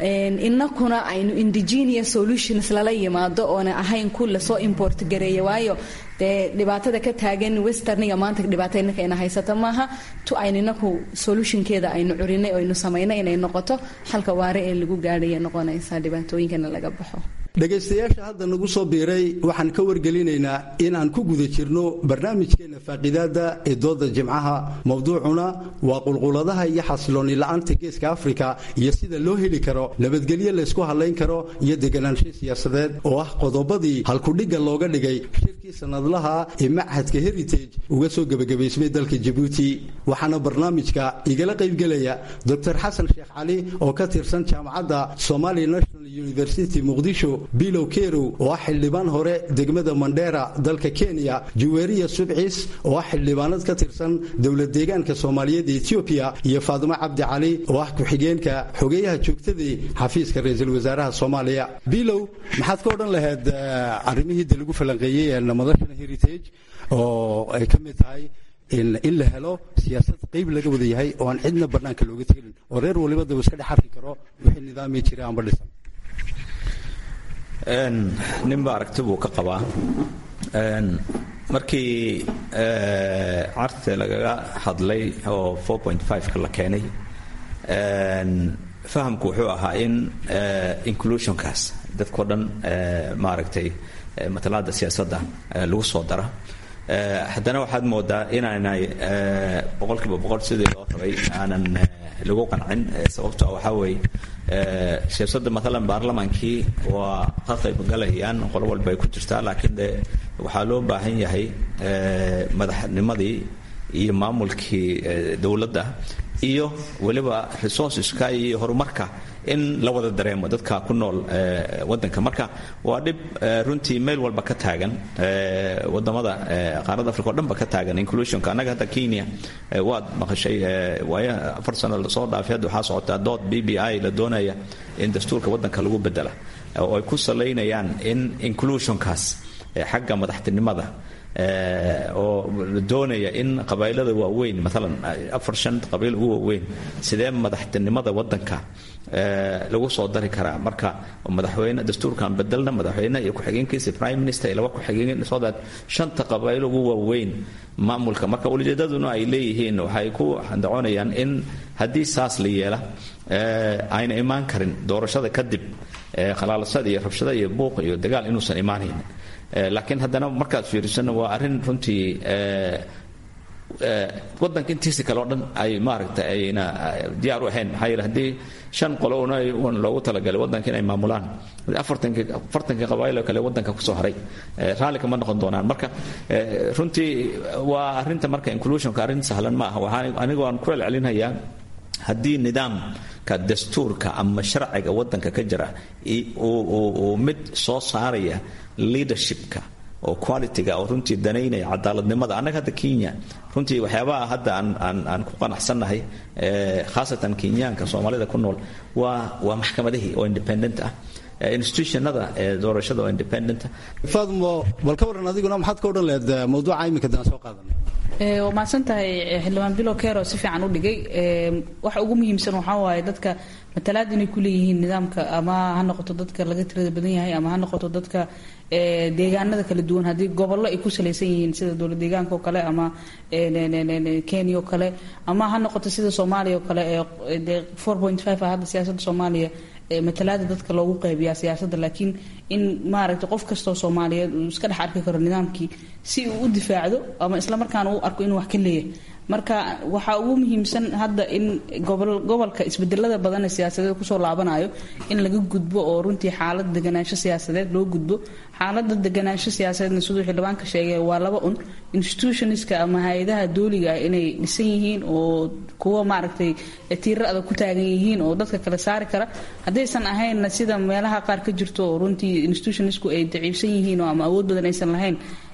inakuna aynu indigenous solutions lala yimaado oona ahayn ku lasoo import gareeya waayo dee dhibaatada ka taagan westerniga maanta dhibaato inaka ina haysata maaha tu aynu inaku solutionkeeda aynu curinay aynu samaynay inay noqoto xalka waare ee lagu gaadhaya noqonaysa dhibaatooyinkana laga baxo dhegaystayaasha hadda nagu soo biiray waxaan ka wargelinaynaa in aan ku guda jirno barnaamijkeenna faaqidaada ee dooda jimcaha mowduucuna waa qulquladaha iyo xasilooni la-aanta geeska afrika iyo sida loo heli karo nabadgelyo laysku hadlayn karo iyo deganaansho siyaasadeed oo ah qodobadii halkudhigga looga dhigay shirkii sanadlaha ee machadka heritage uga soo gebagabaysmay dalka jabuuti waxaana barnaamijka igala qaybgelaya doctor xasan sheekh cali oo ka tirsan jaamacadda somali national university muqdisho bilow kerow oo ah xildhibaan hore degmada mandheera dalka kenya juweeriya subcis oo ah xildhibaanad ka tirsan dowlad deegaanka soomaaliyeed ee etoobiya iyo faadimo cabdi cali oo ah ku-xigeenka xogeeyaha joogtadii xafiiska ra-iisul wasaaraha soomaaliya bilow maxaad ka odhan lahayd arrimihii de lagu falanqeeyey ee madashana heritage oo ay ka mid tahay in la helo siyaasad qayb laga wada yahay oo aan cidna bannaanka looga tegelin oo reer waliba daba iska dhex arki karo wixii nidaami jira amba dhisan ninba aragti buu ka qabaa markii carte lagaga hadlay oo ka la keenay fahamku wuxuu ahaa in inclusionkaas dadkao dhan maaragtay matalaada siyaasadda lagu soo dara haddana waxaad moodaa inaanay boqolkiiba boqol sidii loo rabay aanan lagu qancin sababto waxaa weeye siyaasadda maalan baarlamaankii waa ka qaybgalayaan qolo walba ay ku jirtaa laakiin de waxaa loo baahan yahay madaxnimadii iyo maamulkii dowladda iyo weliba resourceska iyo horumarka in la wada dareemo dadka ku nool wadanka marka waa dhib runtii meel walba ka taagan wadamada qaarada africa o dhan ba ka taagan inclusionka annaga hadda kenya waad maqashay waaya afar sano lasoo dhaafay hadda waxaa socotaa dood b b i la doonaya in dastuurka wadanka lagu bedela oo ay ku salaynayaan in inclusionkaas xagga madaxtinimada oo la doonaya in qabailada waaweyn maalan afar shan qabiil ugu waaweyn sidee madaxtinimada wadanka lagu soo dari karaa marka madaxweyne dastuurkan bedelna madaxweyne iyo ku-xigeenkiisa prime minister iyo laba ku-xigeen so that shanta qabailo ugu waaweyn maamulka marka ulijeedaduna ay leeyihiin waxay ku handacoonayaan in haddii saas la yeela ayna imaan karin doorashada kadib khalaalasada iyo rabshada iyo buuq iyo dagaal inuusan imaanayn laakiin haddana markaad fiirisana waa arrin runtii wadanka intiisa kale o dhan ay maaragta ayna diyaar u ahayn maxaa yeele haddii shan qolo una un loogu talagalay wadanka inay maamulaan afartankii afartankii qabaayilo kale wadanka kusoo haray raalli kama noqon doonaan marka runtii waa arrinta marka inclusionka arrin sahlan ma aha waxaan anigu aan ku celcelinayaa haddii nidaamka dastuurka ama sharciga wadanka ka jira uu mid soo saaraya leadershipka oo qualityga oo runtii danaynaya cadaaladnimada annaga hadda kenya runtii waxyaabaha hadda aan aan aan ku qanacsannahay khaasatan kenyaanka soomaalida ku nool waa waa maxkamadihii oo independent ah institutionada doorashada oo independent faadmo bal ka waran adiguna maxaad ka odhan lahayd mawduuca iminka daan soo qaadanay waa mahadsan tahay xildhibaan bilo kero si fiican u dhigay waxa ugu muhiimsan waxaa waaye dadka matalaad inay ku leeyihiin nidaamka ama ha noqoto dadka laga tirada badan yahay ama ha noqoto dadka deegaanada kala duwan haddii gobollo ay ku salaysan yihiin sida dowlad deegaanka oo kale ama kenya oo kale ama ha noqoto sida soomaaliya oo kale ee four point five ah hadda siyaasadda soomaaliya matalaada dadka loogu qaybiyaa siyaasadda laakiin in maaragtay qof kastoo soomaaliyeed uu iska dhex arki karo nidaamkii si uu u difaacdo ama islamarkaana u arko inuu wax ka leeyahay marka waxaa ugu muhiimsan hadda in gobolka isbedelada badan ee siyaasadeed kusoo laabanayo in laga gudbo oo runtii xaalad deganaansho siyaasadeed loo gudbo xaalada deganaansho siyaasadeedna siduu xildhibaanka sheegay waa laba un institutionska ama hay-adaha dooliga ah inay dhisan yihiin oo kuwa maaragtay tiira adag ku taagan yihiin oo dadka kale saari kara haddaysan ahaynna sida meelaha qaar ka jirto oo runtii institutionsku ay daciifsan yihiin oo ama awood badan aysan lahayn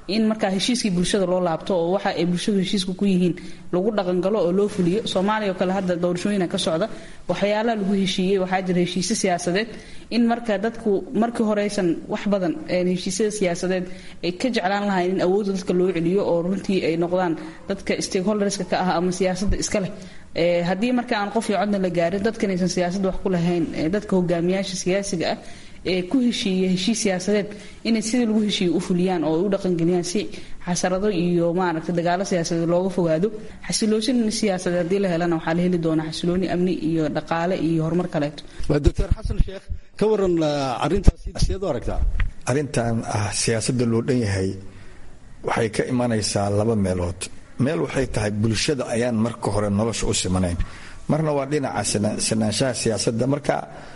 in markaa heshiiskii bulshada loo laabto oo waxa ay bulshadu heshiiska ku yihiin lagu dhaqangalo oo loo fuliyo soomaaliya oo kale hadda doorashooyina ka socda waxyaalaha lagu heshiiyey waxaa jira heshiisyo siyaasadeed in marka dadku markii horeysan wax badan heshiisyada siyaasadeed ay ka jeclaan lahayn in awoodda dadka loo celiyo oo runtii ay noqdaan dadka stakeholderska ka ah ama siyaasadda iska leh haddii marka aan qof iyo codna la gaarin dadkan aysan siyaasadda wax ku lahayn dadka hogaamiyaasha siyaasiga ah ee ku heshiiya heshiis siyaasadeed inay sidii lagu heshiiye u fuliyaan oo ay u dhaqangeliyaan si xasarado iyo maaragtay dagaalo siyaasadeed looga fogaado xasiloosin siyaasadeed haddii la helana waxaa la heli doonaa xasilooni amni iyo dhaqaale iyo horumar kaleeto doctor xasan sheekh ka waran arrintaasi sideed u aragtaa arrintan ah siyaasadda loo dhan yahay waxay ka imanaysaa laba meelood meel waxay tahay bulshada ayaan marka hore nolosha u simanayn marna waa dhinaca sinaanshaha siyaasadda marka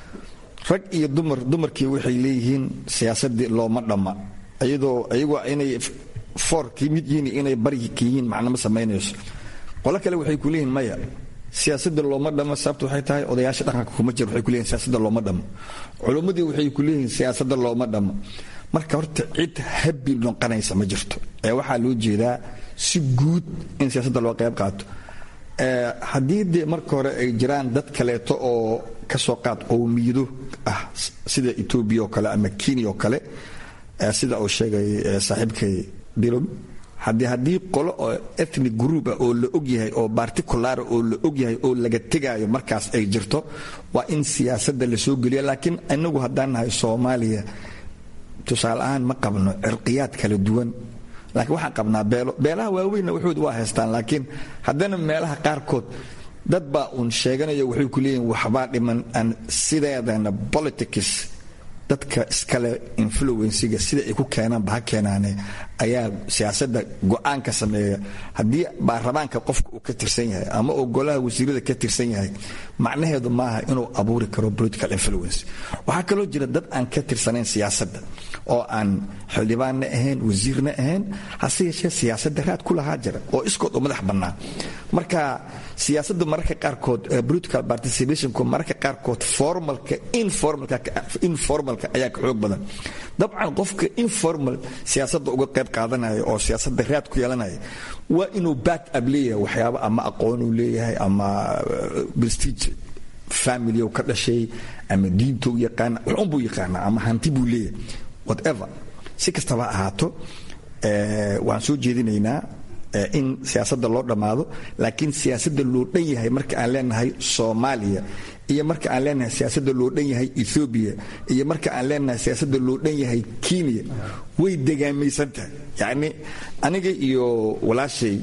rag iyo dumar dumarkii waxay leeyihiin siyaasadii looma dhamma iyadoo iyagoo inay foorkii mid yihiin inay barka yihiin macnama samaynayso qolo kale waxay ku leeyihiin maya siyaasadda looma dhammo sababta waxay tahay odayaasha dhaqanka kuma jir waxay ku leeyihin siyaasadda looma dhammo culummadii waxay ku leeyihiin siyaasadda looma dhammo marka horta cid habbi noqonaysa ma jirto ee waxaa loo jeedaa si guud in siyaasadda loo qayb qaato haddii dee marka hore ay jiraan dad kaleeto oo kasoo qaad qowmiyado ah sida etoobiya oo kale ama kenya oo kale sida uu sheegay saaxiibkay bilom haddii haddii qolo oo ethnic group ah oo la ogyahay oo particulara oo la ogyahay oo laga tegaayo markaas ay jirto waa in siyaasadda lasoo geliya laakiin inagu haddaan nahay soomaaliya tusaale ahaan ma qabno cirqiyaad kala duwan laakiin waxaan qabnaa beelo beelaha waaweynna waxooda waa haystaan laakiin haddana meelaha qaarkood dad baa uun sheeganaya waxay ku leeyihin waxbaa dhiman aan sideedana politics dadka iskale influensiga sida ay ku keenaanba ha keenaane ayaa siyaasadda go-aanka sameeya haddii baarlamaanka qofka uu ka tirsan yahay ama uu golaha wasiirada ka tirsan yahay macnaheedu maaha inuu abuuri karo political influence waxaa kaloo jira dad aan ka tirsanayn siyaasadda oo aan xildhibaanna ahayn wasiirna ahayn hase yeeshee siyaasadda raad ku lahaa jira oo iskood u madax bannaa marka siyaasadda mararka qaarkood political participationku mararka qaarkood formalka informalka informalka ayaa ka xoog badan dabcan qofka informal siyaasadda uga qayb qaadanaya oo siyaasadda raad ku yeelanaya waa inuu back up leeyahay waxyaabo ama aqoonuu leeyahay ama prestige family ka dhashay ama diintou yaqaana waxunbuu yaqaanaa ama hanti buu leeyahay whatever si kastaba ahaato waan soo jeedinaynaa in siyaasadda loo dhammaado laakiin siyaasadda loo dhan yahay marka aan leenahay soomaaliya iyo marka aan leenahay siyaasadda loo dhan yahay ethoobiya iyo marka aan leenahay siyaasadda loo dhan yahay kenya way degaamaysan tahay yacni aniga iyo walaashay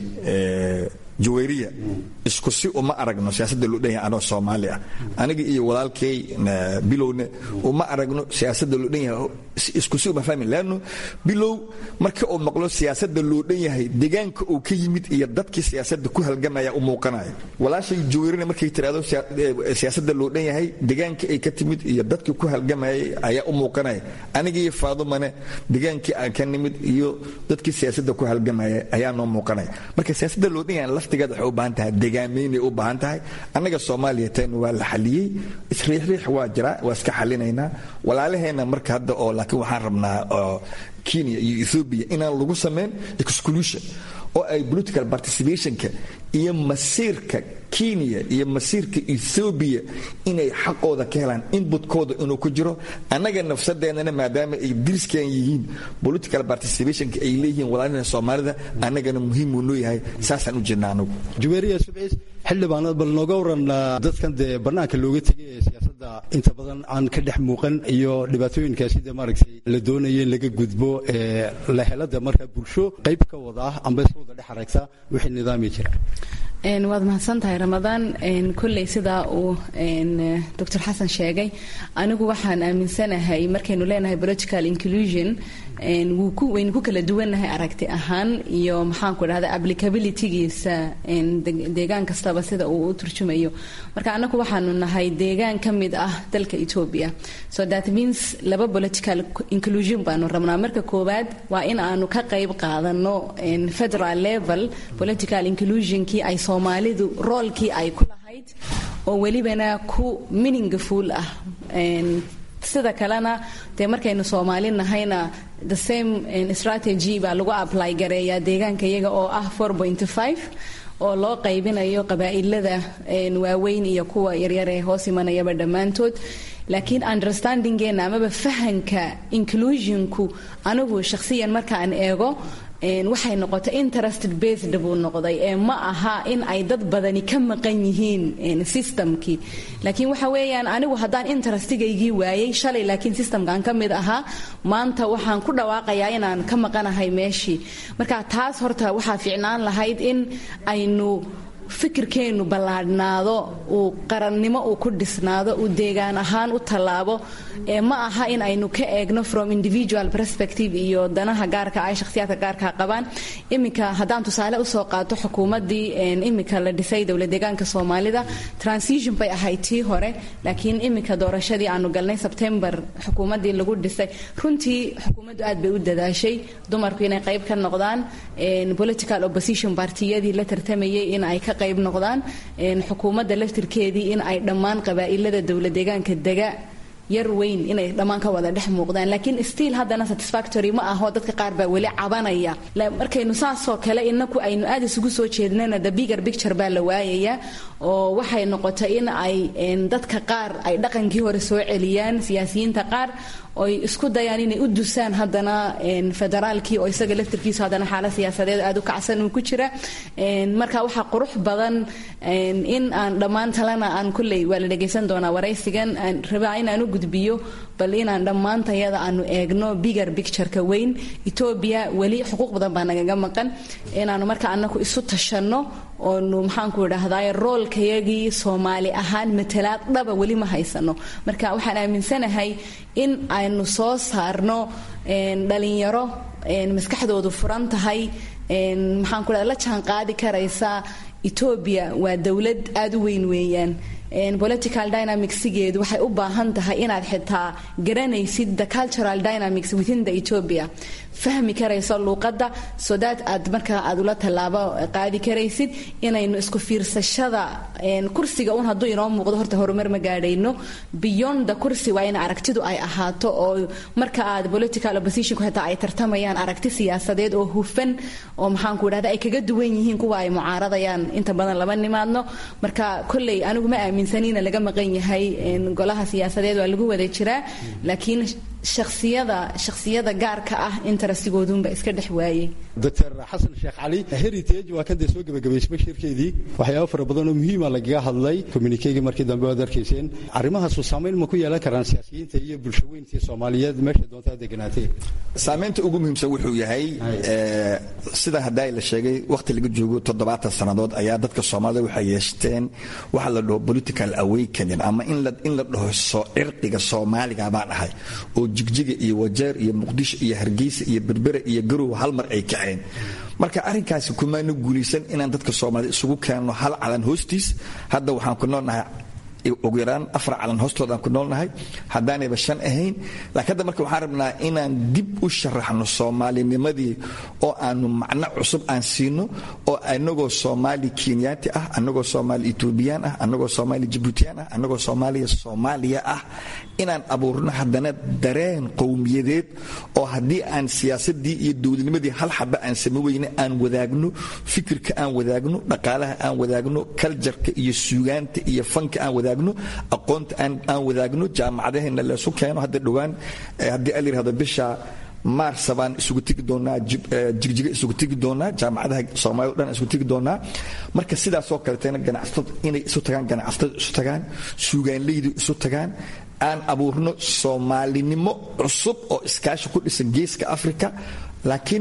jawayriya isku si uma aragno siyaasadda loo dhan yahay anoo soomaali ah aniga iyo walaalkay bilowne uma aragno siyaasadda loo dhan yahay isku si uma fahmin leanno bilow marka uu maqlo siyaasadda loo dhan yahay deegaanka uu ka yimid iyo dadkii siyaasadda ku halgamaya u muuqanaya walaashay jawayrina markay tiraahdo siyaasadda loo dhan yahay deegaanka ay ka timid iyo dadkii ku halgamayay ayaa u muuqanaya aniga iyo faadumane deegaankii aan ka nimid iyo dadkii siyaasadda ku halgamaya ayaa noo muuqanaya marka siyaasadda loo dhan yahay laftigeeda waxay u baahan tahay degaamaynay u baahan tahay annaga soomaaliya teen waa la xaliyey isriixriix waa jiraa waa iska xalinaynaa walaalaheenna marka hadda oo laakiin waxaan rabnaa kenya iyo ethoobia inaan lagu samayn exclusion oo ay political participationka iyo masiirka kenya iyo masiirka ethoobiya inay xaqooda ka helaan inbutkooda inuu ku jiro annaga nafsadeennana maadaama ay diriskan yihiin political participationka ay leeyihiin walaalina soomaalida annagana muhiimuu noo yahay saasaan u jirna anagu juweeriya subciis xildhibaanad bal nooga waran dadkan dee bannaanka looga tegay ee siyaasadda inta badan aan ka dhex muuqan iyo dhibaatooyinka sida maaragtay la doonaya in laga gudbo ee la helada marka bulsho qayb ka wada ah amba iska wada dhex aragta wixii nidaami jira waad mahadsan tahay ramadaan kolley sidaa uu doctor xasan sheegay anigu waxaan aaminsanahay markaynu leenahay political inclusion waynu ku kala duwannahay aragti ahaan iyo maxaanku dhahda applicabilitygiisa deegaan kastaba sida uu u turjumayo marka anagu waxaanu nahay deegaan ka mid ah dalka ethiopia so that means laba political inclusion baanu rabnaa marka koowaad waa in aanu ka qayb qaadano federal level political inclusionkii ay soomaalidu roolkii ay ku lahayd oo welibana ku meaningful ah sida kalena dee markaynu soomaali nahayna the same strategy baa lagu apply gareeyaa deegaanka iyaga oo ah oo loo qaybinayo qabaa'ilada waaweyn iyo kuwa yaryar ee hoos imanayaba dhammaantood laakiin understandingeena amaba fahanka inclusionku anigu shakhsiyan markaan eego waxay noqotay interested based buu noqday ee ma aha in ay dad badani ka maqan yihiin systemkii laakiin waxa weeyaan anigu haddaan interestigaygii waayey shalay laakiin systemkan ka mid ahaa maanta waxaan ku dhawaaqayaa inaan ka maqanahay meeshii marka taas horta waxaa fiicnaan lahayd in aynu fikirkeennu ballaadhnaado uu qarannimo uu ku dhisnaado uu deegaan ahaan u tallaabo ee ma aha in aynu ka eegno from individual perspective iyo danaha gaarka ay shakhsiyaadka gaarka qabaan iminka haddaan tusaale usoo qaato xukuumaddii iminka la dhisay dowla deegaanka soomaalida transition bay ahayd tii hore laakiin iminka doorashadii aanu galnay sebtembar xukuumaddii lagu dhisay runtii xukuumaddu aad bay u dadaashay dumarku inay qayb ka noqdaan political opposition partiyadii la tartamayay in ay ka qayb noqdaan xukuumadda laftirkeedii in ay dhammaan qabaa'ilada dowla deegaanka dega yar weyn inay dhammaan ka wada dhex muuqdaan laakiin stiil haddana satisfactory ma aho dadka qaar baa weli cabanaya markaynu saasoo kale inaku aynu aad isugu soo jeednana the bigger picture baa la waayaya oo waxay noqotay in ay dadka qaar ay dhaqankii hore soo celiyaan siyaasiyiinta qaar oy isku dayaan inay u dusaan haddana federaalkii oo isaga laftirkiisu haddana xaalad siyaasadeed aad u kacsan uu ku jira marka waxaa qurux badan in aan dhammaan talena aan kulley waa la dhegaysan doonaa waraysigan aan rabaa inaan u gudbiyo bal inaan dhammaantayada aanu eegno bigger pictureka weyn etoobiya weli xuquuq badan baa nagaga maqan inaanu marka anaku isu tashanno oonu maxaanku idhaahdaay roolkayagii soomaali ahaan matalaad dhaba weli ma haysano marka waxaan aaminsanahay in aynu soo saarno dhalinyaro maskaxdoodu furan tahay maxaanku idhahda la jaan qaadi karaysa etoobiya waa dowlad aada u weyn weeyaan political dynamicsigeedu waxay u baahan tahay inaad xitaa garanaysid the cultural dynamics within the ethiopia fahmi karayso luuqadda so that aad markaa aad ula tallaabo qaadi karaysid inaynu isku fiirsashada kursiga un hadduu inoo muuqdo horta horumar ma gaadhayno beyond the kursi waa in aragtidu ay ahaato oo marka aad political oppositionku xitaa ay tartamayaan aragti siyaasadeed oo hufan oo maxaanku idhahda ay kaga duwan yihiin kuwa ay mucaaradayaan inta badan lama nimaadno marka kolley anigu ma aaminsanina laga maqan yahay golaha siyaasadeed waa lagu wada jiraa laakiin shaksiyada shaksiyada gaarka ah interestigoodunba iska dhex waayey doctor xasan sheekh cali heritage waa kadee soo gebagabaysay bashirkeedii waxyaaba fara badan oo muhiima lagaga hadlay communikegii markii dambe waad arkayseen arrimahaasu saamayn ma ku yeelan karaan siyaasiyiinta iyo bulshaweyntii soomaaliyeed meesha doontaa deganaatee saamaynta ugu muhiimsan wuxuu yahay sida haddaa la sheegay wakhti laga joogo toddobaatan sannadood ayaa dadka soomaalida waxay yeeshteen waxa la dhaho political awakening ama in la dhaho cirqiga soomaaliga baan ahay oo jigjiga iyo wajeer iyo muqdisho iyo hargeysa iyo berbere iyo garow hal mar ay kaceen marka arrinkaasi kumaana guulaysan inaan dadka soomaalida isugu keenno hal calan hoostiis hadda waxaan ku noolnahay ugu yaraan afar calan hoostoodaan ku noolnahay haddaanayba shan ahayn laakiin hadda marka waxaan rabnaa inaan dib u sharaxno soomaalinimadii oo aanu macno cusub aan siino oo anagoo soomaali kenyaati ah anagoo soomaali etoobiyaan ah anagoo soomaali jibuutiyaan ah anagoo soomaaliya soomaaliya ah inaan abuurno haddana dareen qowmiyadeed oo haddii aan siyaasadii iyo dowladnimadii hal xaba aan same weyne aan wadaagno fikirka aan wadaagno dhaqaalaha aan wadaagno kaljarka iyo suugaanta iyo fanka aan wadaagno aqoonta aan wadaagno jaamacadaheenna laysu keeno hadda dhowaan haddii al yirahdo bisha maarsa baan isugu tegi doonaa jigjiga isugu tegi doonaa jaamacadaha soomaalida o dhan isugu tegi doonaa marka sidaasoo kaleetana ganacsatada inay isu tagaan ganacsatada isu tagaan suugaanleydu isu tagaan aan abuurno soomaalinimo cusub oo iskaashi ku dhisan geeska africa laakiin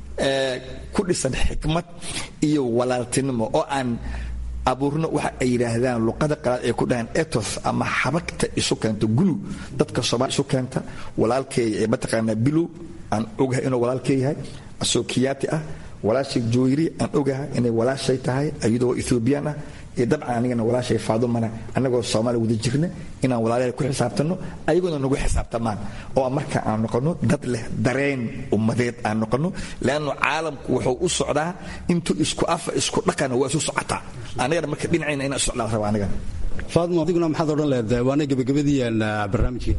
ku dhisan xikmad iyo walaaltinimo oo aan abuurno waxa ay yidhaahdaan luqada qalaad ay ku dhahaan ethos ama xabagta isu keenta gulu dadka soomaali isu keenta walaalkeeya ee mataqaanaa bilow aan ogahay inuu walaalkee yahay asoo kiyaati ah walaashay jooyri aan ogahay inay walaashay tahay iyadoo ethoobiyan ah iyo dabcan anigana walaashay faadumana annagoo soomaaliya wada jirna inaan walaalahay ku xisaabtanno ayagoona nagu xisaabtamaan oo marka aan noqonno dad leh dareen ummadeed aan noqonno leannu caalamku wuxuu u socdaa intuu isku afa isku dhaqana waa isu socotaa anigana marka dhinacayna inaan socdaa raba anigana faadmo adiguna maxaad odhan leedahay waana gebagabadii barnaamijkii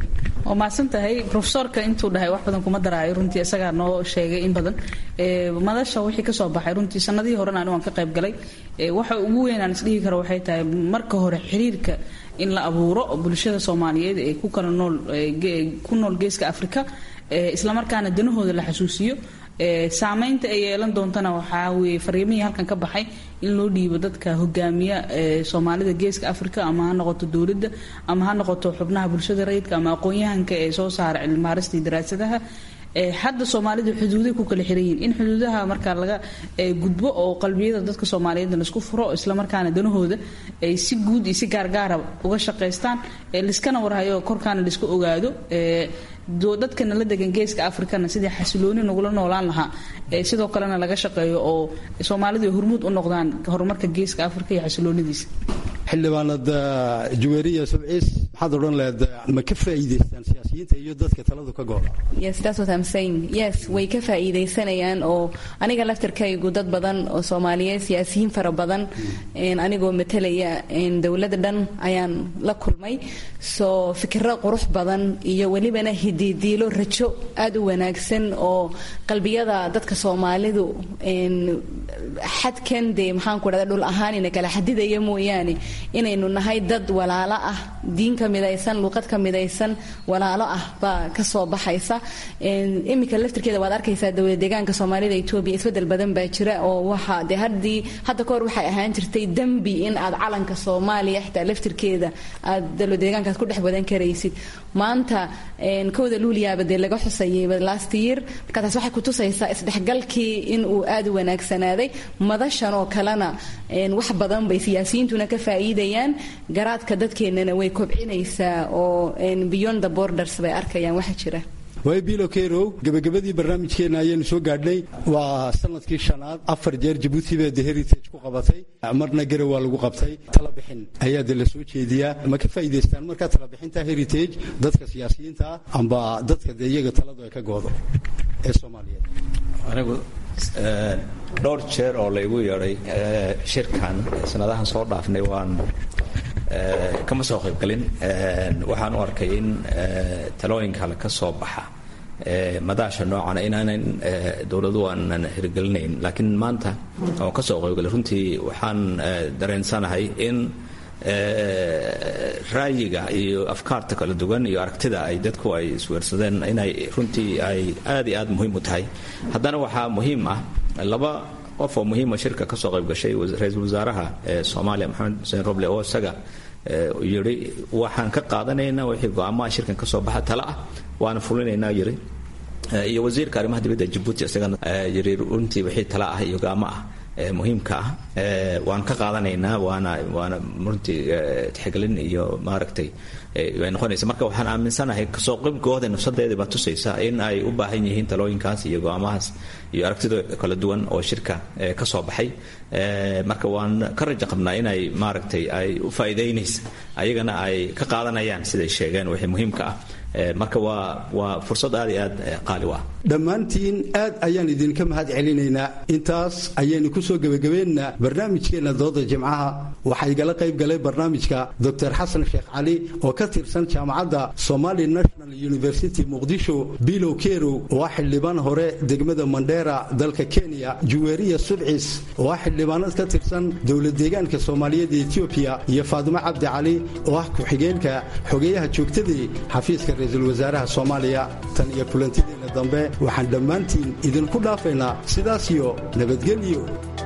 waa mahadsan tahay rofesorka intuu dhahay wax badan kuma daraayo runtii isagaa noo sheegay in badan madasha wixii kasoo baxay runtii sanadihii horena anigu aan ka qayb galay waxa ugu weyn aan isdhihi karo waxay tahay marka hore xiriirka in la abuuro bulshada soomaaliyeed ee ku kala nool ku nool geeska afrika islamarkaana danahooda la xasuusiyo saameynta ay yeelan doontana waxaa weye fariimihii halkan ka baxay in loo dhiibo dadka hogaamiya soomaalida geeska africa ama ha noqoto dowladda ama ha noqoto xubnaha bulshada rayidka ama aqoon-yahanka ee soo saara cilmaaristii daraasadaha hadda soomaalidu xuduuday ku kala xiran yihiin in xuduudaha markaa laga gudbo oo qalbiyada dadka soomaaliyeed laisku furo islamarkaana danahooda ay si guud iyo si gaargaara uga shaqaystaan liskana warhayo korkaana laisku ogaado dadkana la degan geeska afrikana sidii xasilooni nagula noolaan lahaa sidoo kalena laga shaqeeyo oo soomaalidu ay hormuud u noqdaan horumarka geeska afrika iyo xasiloonidiisa xildhibaanad juweeriya subciis maxaad odhan lehed ma ka faa'iidaystaan siyaasiyiinta iyo dadka taladu ka gooda yes that's what I'm saying yes way ka faa'iidaysanayaan oo aniga laftarkaygu dad badan oo soomaaliyeed siyaasiyiin fara badan anigoo matalaya dowladda dhan ayaan la kulmay soo fikiro qurux badan iyo welibana hididiilo rajo aada u wanaagsan oo qalbiyada dadka soomaalidu xadkan dee maxaan ku dhahda dhul ahaan ina kala xadidaya mooyaane inaynu nahay dad walaalo ah diin ka midaysan luuqad ka midaysan walaalo ah baa ka soo baxaysa iminka laftirkeeda waad arkaysaa dowlad deegaanka soomaalida etoobiya isbedel badan baa jira oo waxa dee haddii hadda kahor waxay ahaan jirtay dembi in aad calanka soomaaliya xitaa laftirkeeda aad dowlad deegaankaas ku dhex wadan karaysid maanta kowda luuliyaaba dee laga xusayay last year marka taas waxay kutusaysaa isdhexgalkii in uu aada u wanaagsanaaday madashan oo kalena wax badan bay siyaasiyiintuna ka faa'iidayaan garaadka dadkeennana way kobcinaysaa oo beyond the borders bay arkayaan waxa jira waay bilo kerow gebagabadii barnaamijkeenna ayaynu soo gaadhnay waa sanadkii shanaad afar jeer jabuuti baa de heritage ku qabatay marna garow waa lagu qabtay talabixin ayaa de la soo jeediyaa ma ka faa'iidaystaan markaa talabixinta heritage dadka siyaasiyiinta ah amba dadka dee iyaga taladu ay ka goodo ee soomaaliyeed anigu dhowr jeer oo laygu yeedhay shirkan sanadahan soo dhaafnay waan kama soo qaybgalin waxaan u arkay in talooyinka kale ka soo baxa madaasha noocana inaanan dowladu aanan hirgelinayn laakiin maanta oo ka soo qaybgalay runtii waxaan dareensanahay in ra'yiga iyo afkaarta kala duwan iyo aragtida ay dadku ay isweersadeen inay runtii ay aad iyo aad muhiim u tahay haddana waxaa muhiim ah laba qof oo muhiima shirka kasoo qayb gashay ra-iisul wasaaraha soomaaliya maxamed xuseen roble oo isaga yidhi waxaan ka qaadanaynaa wixii go-aamaha shirkan kasoo baxa tale ah waana fulinaynaa yidhi iyo wasiirka arrimaha dibadda jabuuti isagana yidhi runtii wixii tale ah iyo go-aamo ah muhiimka ah waan ka qaadanaynaa waana waana runtii tixgelin iyo maaragtay ay noqonaysa marka waxaan aaminsanahay kasoo qaybgooda nafsadeeda baa tusaysa in ay u baahan yihiin talooyinkaas iyo go-aamahaas iyo aragtida kala duwan oo shirka ka soo baxay marka waan ka raja qabnaa inay maaragtay ay u faa'iidaynaysa ayagana ay ka qaadanayaan siday sheegeen wixii muhiimka ah marka waa waa fursad aad iyo aad qaali u ah dhammaantiin aad ayaan idinka mahad celinaynaa intaas ayaynu ku soo gebagabeynaa barnaamijkeenna dooda jimcaha waxaa igala qayb galay barnaamijka doctor xasan sheekh cali oo ka tirsan jaamacadda somali national university muqdisho bilow kerow oo ah xildhibaan hore degmada mandheera dalka kenya juweeriya subcis oo ah xildhibaanad ka tirsan dowlad deegaanka soomaaliyeed ee etoobiya iyo faadimo cabdi cali oo ah ku-xigeenka xogeeyaha joogtadii xafiiska ra-iisul wasaaraha soomaaliya tan iyo kulantideena dambe waxaan dhammaantiin idinku dhaafaynaa sidaas iyo nabadgelyo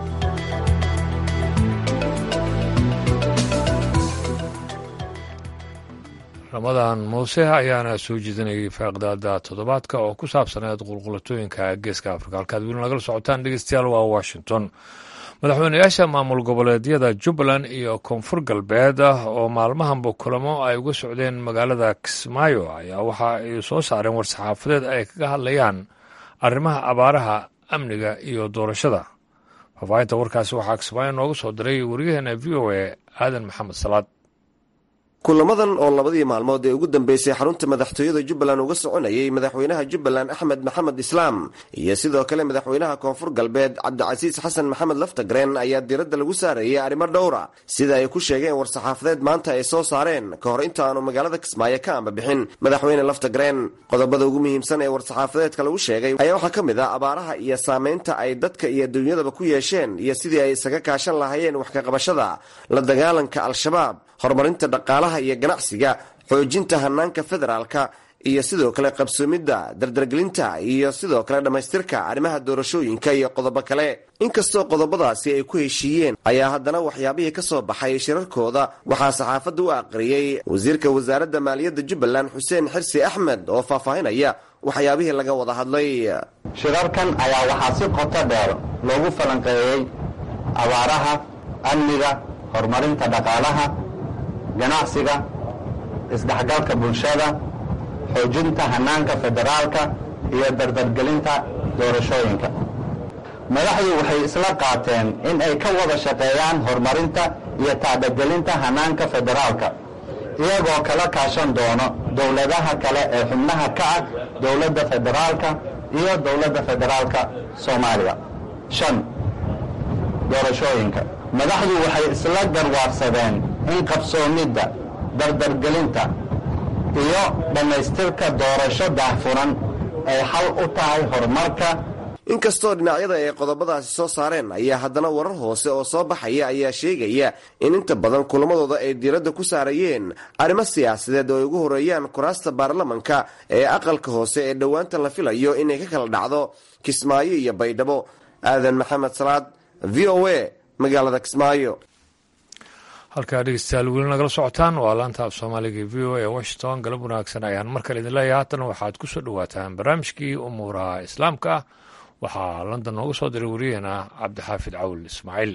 ramadan muuse ayaana soo jeedinayay faaqdaada toddobaadka oo ku saabsaneed qulqulatooyinka geeska afrika halkaad weli nagala socotaan dhegeystayaal waa washington madaxweynayaasha maamul goboleedyada jubbaland iyo koonfur galbeed oo maalmahanba kulamo ay uga socdeen magaalada kismaayo ayaa waxa ay soo saareen war-saxaafadeed ay kaga hadlayaan arrimaha abaaraha amniga iyo doorashada faafaahinta warkaasi waxaa kismaayo nooga soo diray waryaheena v o a aadan maxamed salaad kulamadan oo labadii maalmood ee ugu dambeysay xarunta madaxtooyada jubbaland uga soconayay madaxweynaha jubbaland axmed maxamed islaam iyo sidoo kale madaxweynaha koonfur galbeed cabdicasiis xasan maxamed laftagreen ayaa diiradda lagu saarayay arrimo dhowra sida ay ku sheegeen war-saxaafadeed maanta ay soo saareen ka hor inta aanu magaalada kismaayo ka ambabixin madaxweyne laftagreen qodobada ugu muhiimsan ee war-saxaafadeedka lagu sheegay ayaa waxaa ka mid ah abaaraha iyo saameynta ay dadka iyo dunyadaba ku yeesheen iyo sidii ay isaga kaashan lahaayeen wax ka qabashada la dagaalanka al-shabaab horumarinta dhaqaalaha iyo ganacsiga xoojinta hanaanka federaalka iyo sidoo kale qabsoomidda dardargelinta iyo sidoo kale dhammaystirka arrimaha doorashooyinka iyo qodobo kale inkastoo qodobadaasi ay ku heshiiyeen ayaa haddana waxyaabihii ka soo baxay shirarkooda waxaa saxaafadda u aqriyey wasiirka wasaaradda maaliyadda jubbaland xuseen xirsi axmed oo faahfaahinaya waxyaabihii laga wada hadlay shirarkan ayaa waxaa si qoto dheer loogu falanqeeyey abaaraha amniga horumarinta dhaqaalaha ganacsiga isdhexgalka bulshada xoojinta hanaanka federaalka iyo dardargelinta doorashooyinka madaxdu waxay isla qaateen in ay ka wada shaqeeyaan horumarinta iyo tacbagelinta hanaanka federaalka iyagoo kala kaashan doono dowladaha kale ee xubnaha ka ah dowladda federaalka iyo dowladda federaalka soomaaliya shan doorashooyinka madaxdu waxay isla garwaarsadeen in qabsoomidda dardargelinta iyo dhammaystirka doorasho daahfuran ay xal u tahay horumarka inkastoo dhinacyada ay qodobadaasi soo saareen ayaa haddana warar hoose oo soo baxaya ayaa sheegaya in inta badan kulamadooda ay diiradda ku saarayeen arrimo siyaasadeed oo ay ugu horeeyaan kuraasta baarlamanka ee aqalka hoose ee dhowaanta la filayo inay ka kala dhacdo kismaayo iyo baydhabo aadan maxamed salaad v o a magaalada kismaayo halkaa dhegeystayaal weli nagala socotaan waa laanta af soomaaliga v o a washington galab wanaagsan ayaan mar kale idin leeyahay haatan waxaad ku soo dhowaataan barnaamijkii umuuraha islaamka ah waxaa london nooga soo diray wariyaheena cabdixaafid cawl ismaaciil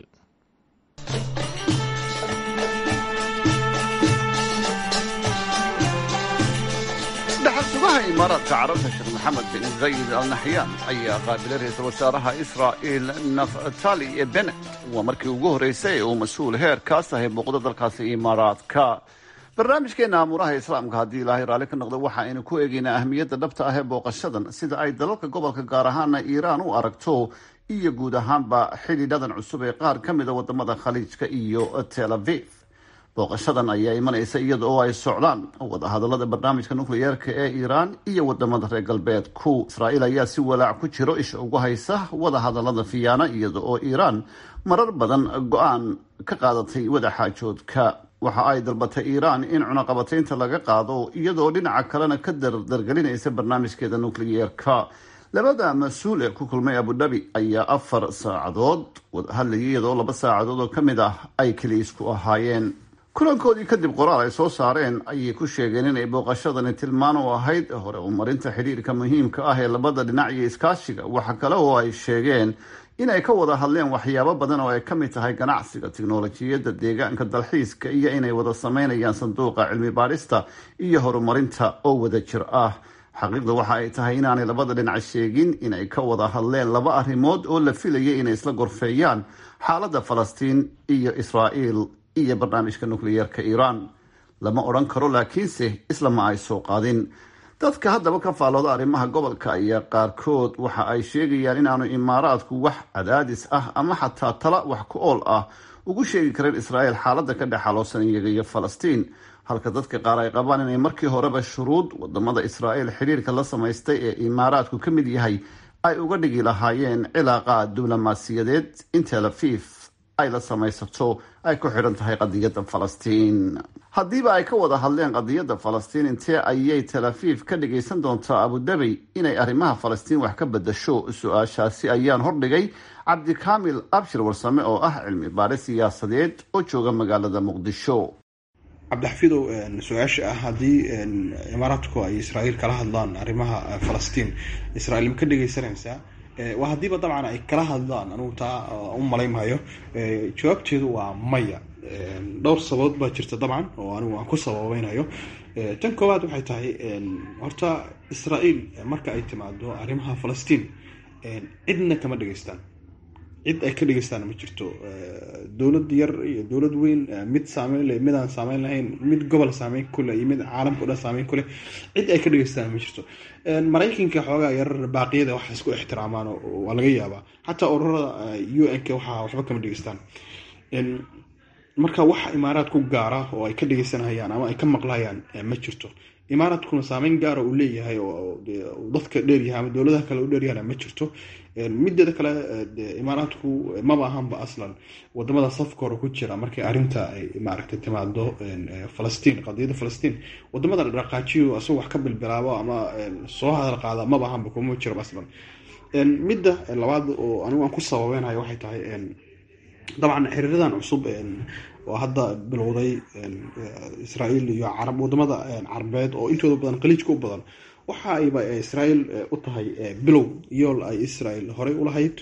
dhaxalsugaha imaaraadka carabta sheekh maxamed bin zayid al naxyaan ayaa qaabilay ra-iisul wasaaraha israa'il naftali benet waa markii ugu horreysay ee uu mas-uul heerkaas ahay muuqdo dalkaasi imaaraadka barnaamijkeena amuuraha islaamka haddii ilaahay raalli ka noqdo waxa aynu ku eegaynaa ahmiyadda dhabta ah ee booqashadan sida ay dalalka gobolka gaar ahaana iiraan u aragto iyo guud ahaanba xidhiidhadan cusub ee qaar ka mida wadamada khaliijka iyo tel aviv booqashadan ayaa imanaysa iyada oo ay socdaan wadahadalada barnaamijka nukliyeerka ee iiraan iyo wadamada reer galbeedku israa'iil ayaa si walaac ku jiro isha ugu haysa wadahadalada fiyaana iyada oo iiraan marar badan go-aan ka qaadatay wadaxaajoodka waxa ay dalbatay iiraan in cunaqabataynta laga qaado iyadoo dhinaca kalena ka dardargelinaysa barnaamijkeeda nukliyeerka labada mas-uul ee ku kulmay abudhabi ayaa afar saacadood wadahadlayay iyadoo laba saacadood oo ka mid ah ay keliisku ahaayeen kulankoodii kadib qoraal ay soo saareen ayay ku sheegeen inay booqashadani tilmaan u ahayd hore umarinta xidhiirka muhiimka ah ee labada dhinac iyo iskaashiga waxa kale oo ay sheegeen inay ka wada hadleen waxyaabo badan oo ay ka mid tahay ganacsiga tiknolojiyadda deegaanka dalxiiska iyo inay wada sameynayaan sanduuqa cilmi baadhista iyo horumarinta oo wada jir ah xaqiiqda waxa ay tahay inaanay labada dhinac sheegin inay ka wada hadleen laba arrimood oo la filayay inay isla gorfeeyaan xaaladda falastiin iyo israa'iil iyo barnaamijka nukliyeerka iiraan lama odhan karo laakiinse islama ay soo qaadin dadka haddaba ka faallooda arrimaha gobolka ayaa qaarkood waxa ay sheegayaan inaanu imaaraadku wax cadaadis ah ama xataa tala wax ku ool ah ugu sheegi kareen israa'iil xaaladda ka dhex xaloosan iyaga iyo falastiin halka dadka qaar ay qabaan inay markii horeba shuruud wadamada israa'iil xidhiirka la samaystay ee imaaraadku ka mid yahay ay uga dhigi lahaayeen cilaaqa diblomaasiyadeed in tel aviv ay la samaysato ay ku xidhan tahay qadiyadda falastiin haddiiba ay ka wada hadleen qadiyadda falastiin intee ayay tel aviv ka dhagaysan doontaa abudabi inay arrimaha falastiin wax ka bedasho su-aashaasi ayaan hordhigay cabdikaamil abshir warsame oo ah cilmi baadhe siyaasadeed oo jooga magaalada muqdisho cabdixafidow su-aasha ah haddii imaaraadku ay israa'iil kala hadlaan arrimaha falastiin israiil ma ka dhegaysanaysaa waa haddiiba dabcan ay kala hadlaan anugu taa u malaymhayo jawaabteedu waa maya dhowr sababood baa jirta dabcan oo anigu aan ku sababeynayo tan koowaad waxay tahay horta israa'iil marka ay timaado arrimaha falastiin cidna kama dhegaystaan cid ay ka dhegeystaan ma jirto dowlad yar iyo dowlad weyn mid saameyn leh mid aan saameyn lahayn mid gobol saameyn kuleh iyo mid caalamka o dhan saameyn kuleh cid ay ka dhegeystaan ma jirto maraykanka xoogaa yar baaqiyada waxa isku ixtiraamaan waa laga yaabaa xataa ururada u n k waxaa waxba kama dhegeystaan marka waxa imaaraad ku gaara oo ay ka dhegeysanayaan ama ay ka maqlayaan ma jirto imaaraadkuna saameyn gaara uu leeyahay oo dadka dheeryahay ama dowladaha kale u dheeryahana ma jirto mideeda kale imaaraadku maba ahanba aslan wadamada safka hore ku jira markay arinta ay maaragtay timaado falastiin qadiyada falastiin wadamada dhaqaajiyo asagoo wax ka bilbilaabo ama soo hadal qaada maba ahanba kuma jiro aslan midda labaad oo anigu aan ku sababeynayo waxay tahay dabcan xiriiradan cusub oo hadda bilowday israael iyo carab wadamada carabeed oo intooda badan qaliijka u badan waxa ayba israael u tahay bilow yool ay israel horey ulahayd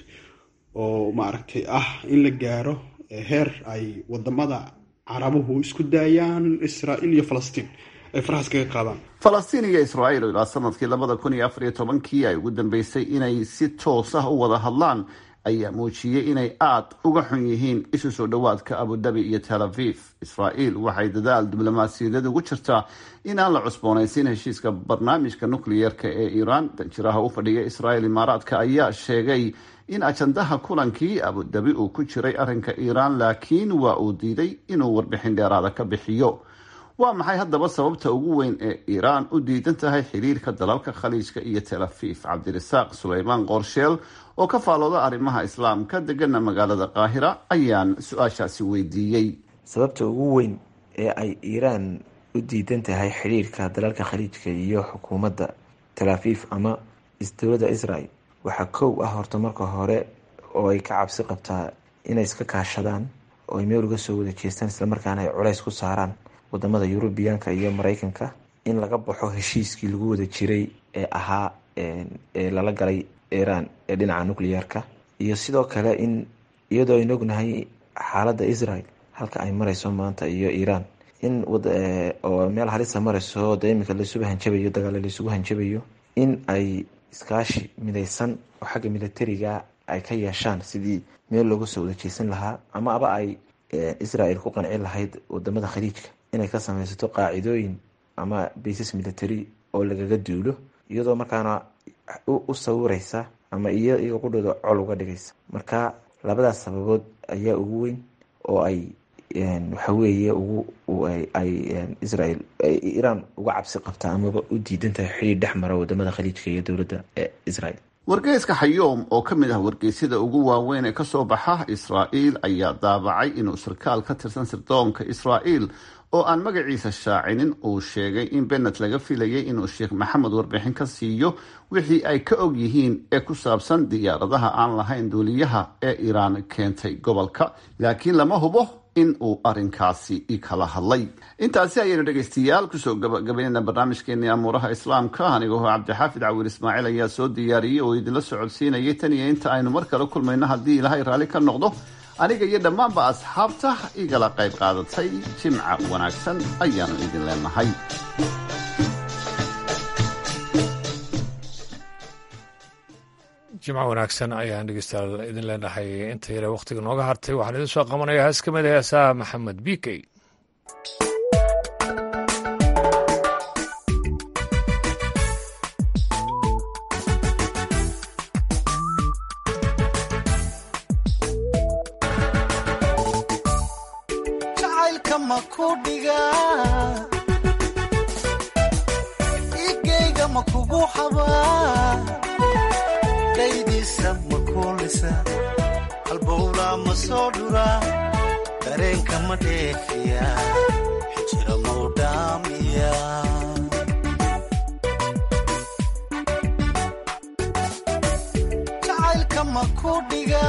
oo maaragtay ah in la gaaro heer ay wadamada carabuhu isku daayaan israael iyo falastiin ay farahaas kaga qaadaan falastiin iyo israa'iil oo ilaa sanadkii labada kun iyo afar iyo tobankii ay ugu dambeysay inay si toos ah u wada hadlaan ayaa muujiyey inay aada uga xun yihiin isu soo dhowaadka abudabi iyo tel aviv israa'iil waxay dadaal diblomaasiyadeed ugu jirtaa in aan la cusboonaysiin heshiiska barnaamijka nukliyeerka ee iiraan danjiraha u fadhiya israa'iil imaaraadka ayaa sheegay in ajandaha kulankii abudabi uu ku jiray arrinka iiraan laakiin waa uu diiday inuu warbixin dheeraada ka bixiyo waa maxay haddaba sababta ugu weyn ee iiraan u diidan tahay xiriirka dalalka khaliijka iyo tel aviv cabdirasaaq suleymaan qorsheel oo ka faalooda arrimaha islaamka degana magaalada qaahira ayaan su-aashaasi weydiiyey sababta ugu weyn ee ay iiraan u diidan tahay xiriirka dalalka khaliijka iyo xukuumadda tel aviv ama dowladda israel waxaa kow ah horta marka hore oo ay ka cabsi qabtaa inay iska kaashadaan oo ay meel uga soo wada jeestaan islamarkaana ay culays ku saaraan wadamada yurubiyaanka iyo mareykanka in laga baxo heshiiskii lagu wada jiray ee ahaa ee lala galay iiraan ee dhinaca nucleyeerka iyo sidoo kale in iyadoo aynu ognahay xaaladda israel halka ay mareyso maanta iyo iiraan in oo meel halisa mareyso de iminka laysugu hanjabayo dagaalo laysugu hanjabayo in ay iskaashi mideysan oo xagga militariga ay ka yeeshaan sidii meel looga soo wada jeesan lahaa ama aba ay israel ku qanci lahayd wadamada khaliijka inay ka sameysato qaacidooyin ama baysas military oo lagaga duulo iyadoo markaana u sawireysa ama iyaga qudhooda col uga dhigaysa marka labadaas sababood ayaa ugu weyn oo ay waxaweeye ay israel iiraan uga cabsi qabtaa amaba u diidan tahay xiriir dhex mara wadamada khaliijka iyo dowladda israel wargeyska xayoom oo ka mid ah wargeysyada ugu waaweyn ee kasoo baxa israa'iil ayaa daabacay inuu sarkaal ka tirsan sirdoonka israa'iil oo aan magaciisa shaacinin uu sheegay in benet laga filayay inuu sheekh maxamed warbixin ka siiyo wixii ay ka og yihiin ee ku saabsan diyaaradaha aan lahayn duuliyaha ee iiraan keentay gobolka laakiin lama hubo in uu arrinkaasi kala hadlay intaasi ayaynu dhegaystayaal kusoo gabagabaynayna barnaamijkeenii amuuraha islaamka anigoo cabdixaafid cawir ismaaciil ayaa soo diyaariyey oo idinla socodsiinayay tan iyo inta aynu mar kale kulmayno haddii ilaahay raalli ka noqdo aniga iyo dhammaanba asxaabta igala qayb qaadatay jimca wanaagsan ayaanu idin leenahay jimco wanaagsan ayaan dhegeystayaal idin leenahay inta yare wakhtiga nooga hartay waxaan idin soo qabanaya hees ka mid a heesaha maxamed bikey halbowla ma soo dhura dareenka ma dheefiya xijira mau dhaamiya jacaylka ma ku dhiga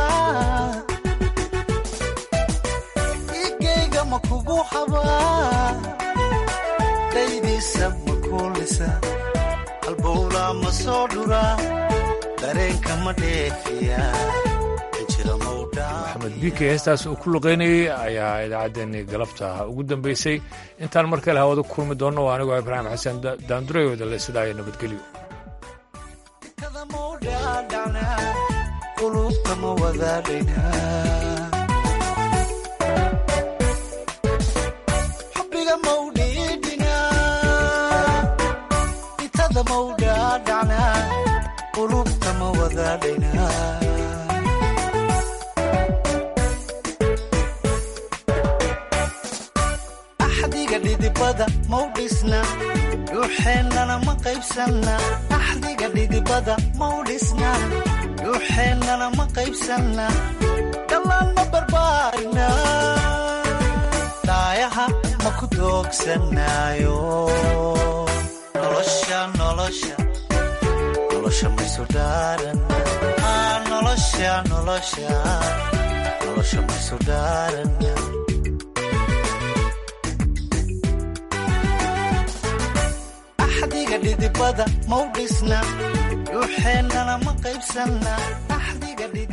igayga ma kugu xabaa daydiisa ma kuulisa halbowla ma soo dhura dareenka ma dheefiya maxamed bike heestaas uu ku luqeynayey ayaa idaacaddeenii galabta ugu dambeysay intaan mar kale hawada kulmi doonno waa anigoo ibraahim xasan daandureyooda le sidaa iyo nabadgelyo ma wadaadhaynaa xubbiga mawdhiidhinaa itada mawdhaadhacnaa qulubta ma wadaadhaynaa axdiga dhidibada mau dhisna dhuuxeennana ma qaybsanna axdiga dhidibada mau dhisna dhuuxeennana ma qaybsanna dhallaan ma barbaarina dhaayaha ma ku doogsanaayo nolosha nolosha nolosha maysu dhaaran Ah, nolosha nolosha nolosha maysu dhaaran axdiga dhidibada mau dhisna dhuuxeennana ma qaybsanna axdiga dhidibada